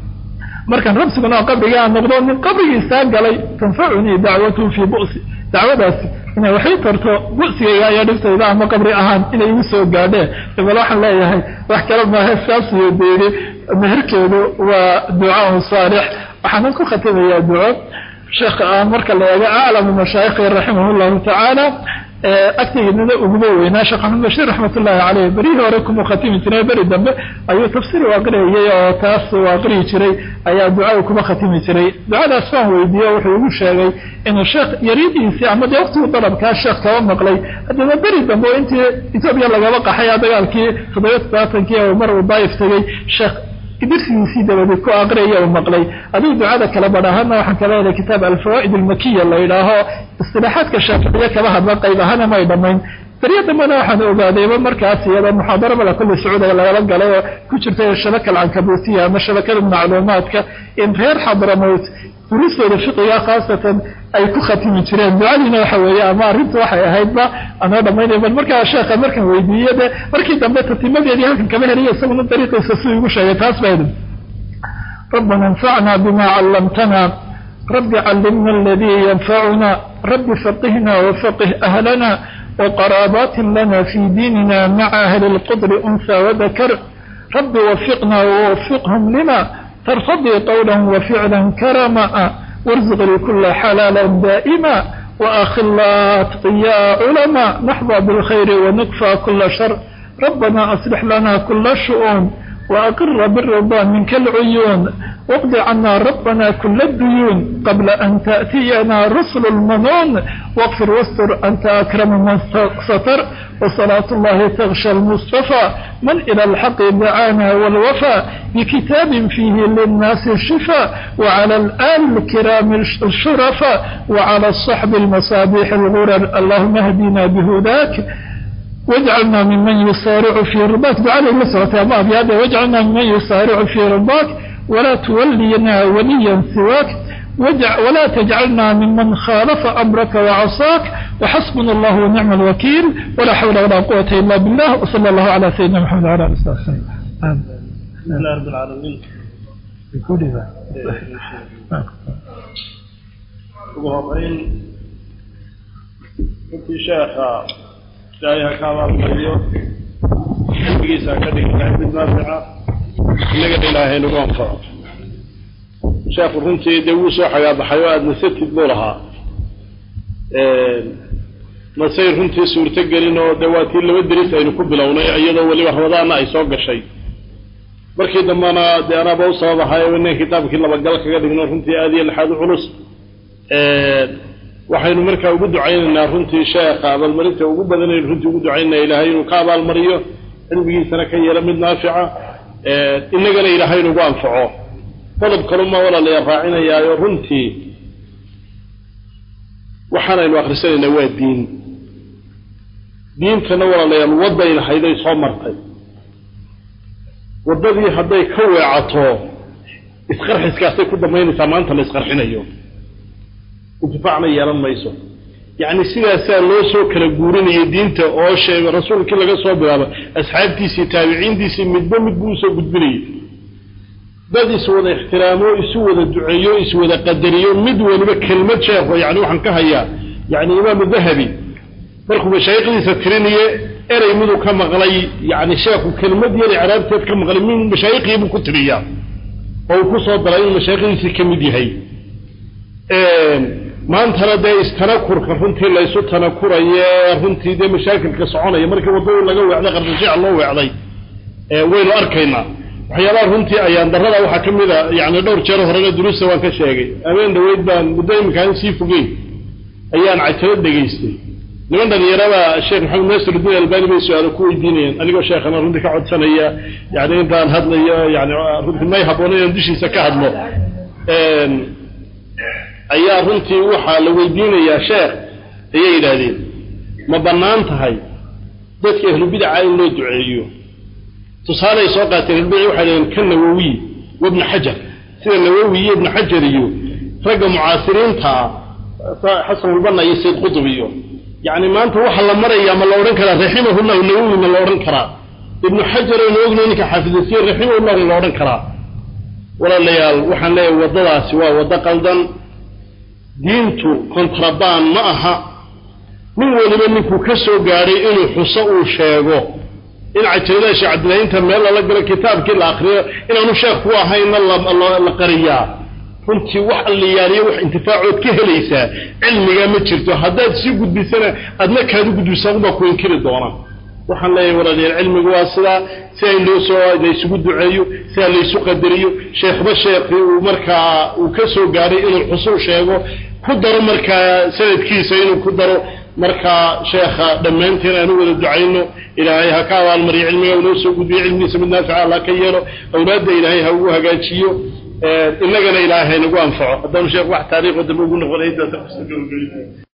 markaan rabsiguna qabrigaa noqdo nin qabrigiisaa galay tanfacunii dacwatu fii bu'si dacwadaasi inay waxay tarto bu'sigayga ayaa dhibtayda ama qabri ahaan inay igu soo gaadheen bal waxaan leeyahay wax kale maaha saasiyo deeri meherkeedu waa ducaa saalix waxaanan ku khatimayaa duco sheekh aan marka la eego aclamu mashaayikhi raximah llahu tacaala agtigiinada uguba weynaa sheekh axmed bashiir raxmat ullaahi caleyh berihii hore kuma khatimi jiray beri dambe ayuu tafsiir u aqriyayay oo taas uu aqriyi jiray ayaa ducada kuma khatimi jiray ducadaas waan weydiiye wuxuu igu sheegay inuu sheekh yaridiisii ama dee waqtiguu dalabkaa sheekh kaba maqlay haddana beri dambe oo intii etoobiya lagaba qaxay dagaalkii toddobiya todobaatankii oo mar uu daayif tegey sheekh dirsigiisii dabadeed ku aqriyaya uu maqlay adigu ducada kala badh ahaana waxaan kala helay kitaab alfawaa'id almakiya la yidhaaho istilaaxaadka shaaficiye kaba hadla qayb ahaana may dhammayn baryo dambena waxaan ogaadayba markaas iyada muxaadaro mala kulli sacuudiga lagala galay oo ku jirta shabaka alcankabutiya ama shabakada macluumaadka in reer xadramowt duruustooda fiqiga khaasatan ay ku khatimi jireen ducadiina waxa weeye ama arrintu waxay ahaydba anoo dhamaynaya bal markaa sheekha markaan weydiiye de markii dambe tatimadeedii halkan kama heliya isaguna dariiqiisa siduu igu sheegay taas baa idin ربنا انفعنا بما علمتنا رب علمنا الذي ينفعنا رب فقهنا وفقه أهلنا وقرابات لنا في ديننا مع أهل القدر أنثى وذكر رب وفقنا ووفقهم لما ترتضي قولا وفعلا كرما وارزق لكل حلالا دائما وآخلا أتقياء علماء نحظى بالخير ونكفى كل شر ربنا أصلح لنا كل الشؤون وأقر بالرضا منك العيون واقض عنا ربنا كل الديون قبل أن تأتينا رسل المنون واغفر واستر أنت أكرم من ستر وصلاة الله تغشى المصطفى من إلى الحق دعانا والوفاء بكتاب فيه للناس الشفاء وعلى الآل الكرام الشرفاء وعلى الصحب المصابيح الغرر اللهم اهدنا بهداك واجعلنا ممن يسارع في رضاك دعاء المسرة يا بهذا واجعلنا ممن يسارع في رضاك ولا تولينا وليا سواك ولا تجعلنا ممن خالف أمرك وعصاك وحسبنا الله ونعم الوكيل ولا حول ولا قوة إلا بالله وصلى الله على سيدنا محمد وعلى آله وصحبه وسلم الحمد لله رب العالمين بكل ذا ugu horeyn runtii sheekha ilaahay ha ka abaalmariyo cilmigiisa ha ka dhigi ilahay mid naafica innagana ilaahay nagu anfaco sheekhu runtii dee wuu soo xagaabaxay oo aada nasatid buu lahaa masay runtii suurto gelin oo dee waa tii laba deris aynu ku bilownay iyadoo weliba ramadaana ay soo gashay markii dambena dee anaaba u sababahay inaan kitaabkii labagal kaga dhigno runtii aada iyo lixaad u culus waxaynu markaa ugu ducaynaynaa runtii sheekha abaalmarinta ugu badanaynu runtii ugu ducaynana ilaahay inuu ka abaalmariyo cilmigiisana ka yeelo mid naafica inagana ilaahay inugu anfaco qodob kaluma walaalayaa raacinayaayo runtii waxaanaynu akhrisanaynaa waa diin diintana walaalayaal waddayna hayday soo martay waddadii hadday ka weecato isqarxiskaasay ku dambaynaysaa maanta la isqarxinayo intifaacna yeelan mayso yacni sidaasaa loo soo kala guurinayay diinta oo sheega rasuulkii laga soo bilaabo asxaabtiisii taabiciintiisii midba mid buu usoo gudbinayay dad iswada ixtiraamo isu wada duceeyo iswada qadariyo mid waliba kelmad sheekho yani waxaan ka hayaa yani imaamu dahabi markuu mashaayikhdiisa tirinaye erey miduu ka maqlay yani sheekhu kelmad yar icraabteed ka maqlay min mashaayikhdiibuu ku tiriyaa oo uu ku soo daray inuu mashaayikhdiisii ka mid yahay maantana dee istanakurka runtii laysu tanakuraye runtii dee mashaakilka soconaya markii waddadii laga weecday qarsashiica loo weecday waynu arkaynaa waxyaabaha runtii ayaan darada waxaa ka mid a yani dhowr jeer horena duruusta waan ka sheegay habeen dhaweyd baan muddo iminkaan sii fogeyn ayaan cajalad dhegaystay niman dhalinyarada sheekh maxamed nasirudiin albani bay su-aalo ku weydiinayeen anigoo sheekhana runtii ka codsanaya yani intaan hadlayo yani runtii may habboona inaan dushiisa ka hadlo ayaa runtii waxaa la weydiinayaa sheekh ayay yidhaahdeen ma bannaan tahay dadka ahlubidaca in loo duceeyo tusaaley soo qaateen ahlubidc waxay dhaheen ka nawowiy wabni xajar sida nawowi iyo ibni xajar iyo ragga mucaasiriinta ah xasanulbanna iyo sayd qutub iyo yacni maanta waxa la marayaa ma la odhan karaa raximahullahu nawowi ma la odhan karaa ibnu xajar aynu ognahay ninka xaafidasiye raximahullahu ma la odhan karaa walaalayaal waxaan leeyahay waddadaasi waa waddo qaldan diintu kontrabaan ma aha nin weliba ninkuu ka soo gaadhay inuu xuso uu sheego in cajaladaha sheekh cabdillahinta meel lala galo kitaabkii la akriyo inaanu sheekh ku ahayna la qariyaa runtii wax alliyaaliyo wax intifaacood ka helaysaa cilmigaa ma jirto haddaad sii gudbisana adna kaadu gudbisa unbaa ku inkiri doona waxaan leeyahay walaalayaal cilmigu waa sidaa si ay loo soo laysugu duceeyo sidaa laysu qadariyo sheekhba sheekhii uu markaa uu ka soo gaadhay inuu xusul sheego ku daro markaa sanadkiisa inuu ku daro markaa sheekha dhammaanteen aanu wada ducayno ilaahay ha ka abaalmariyo cilmiga unoo soo gudbiyo cilmigiisa mid naafica allah ka yeelo awlaadda ilaahay ha ugu hagaajiyo innagana ilaahay haynagu anfaco haddaanu sheekh wax taariikho dambe ugu noqonay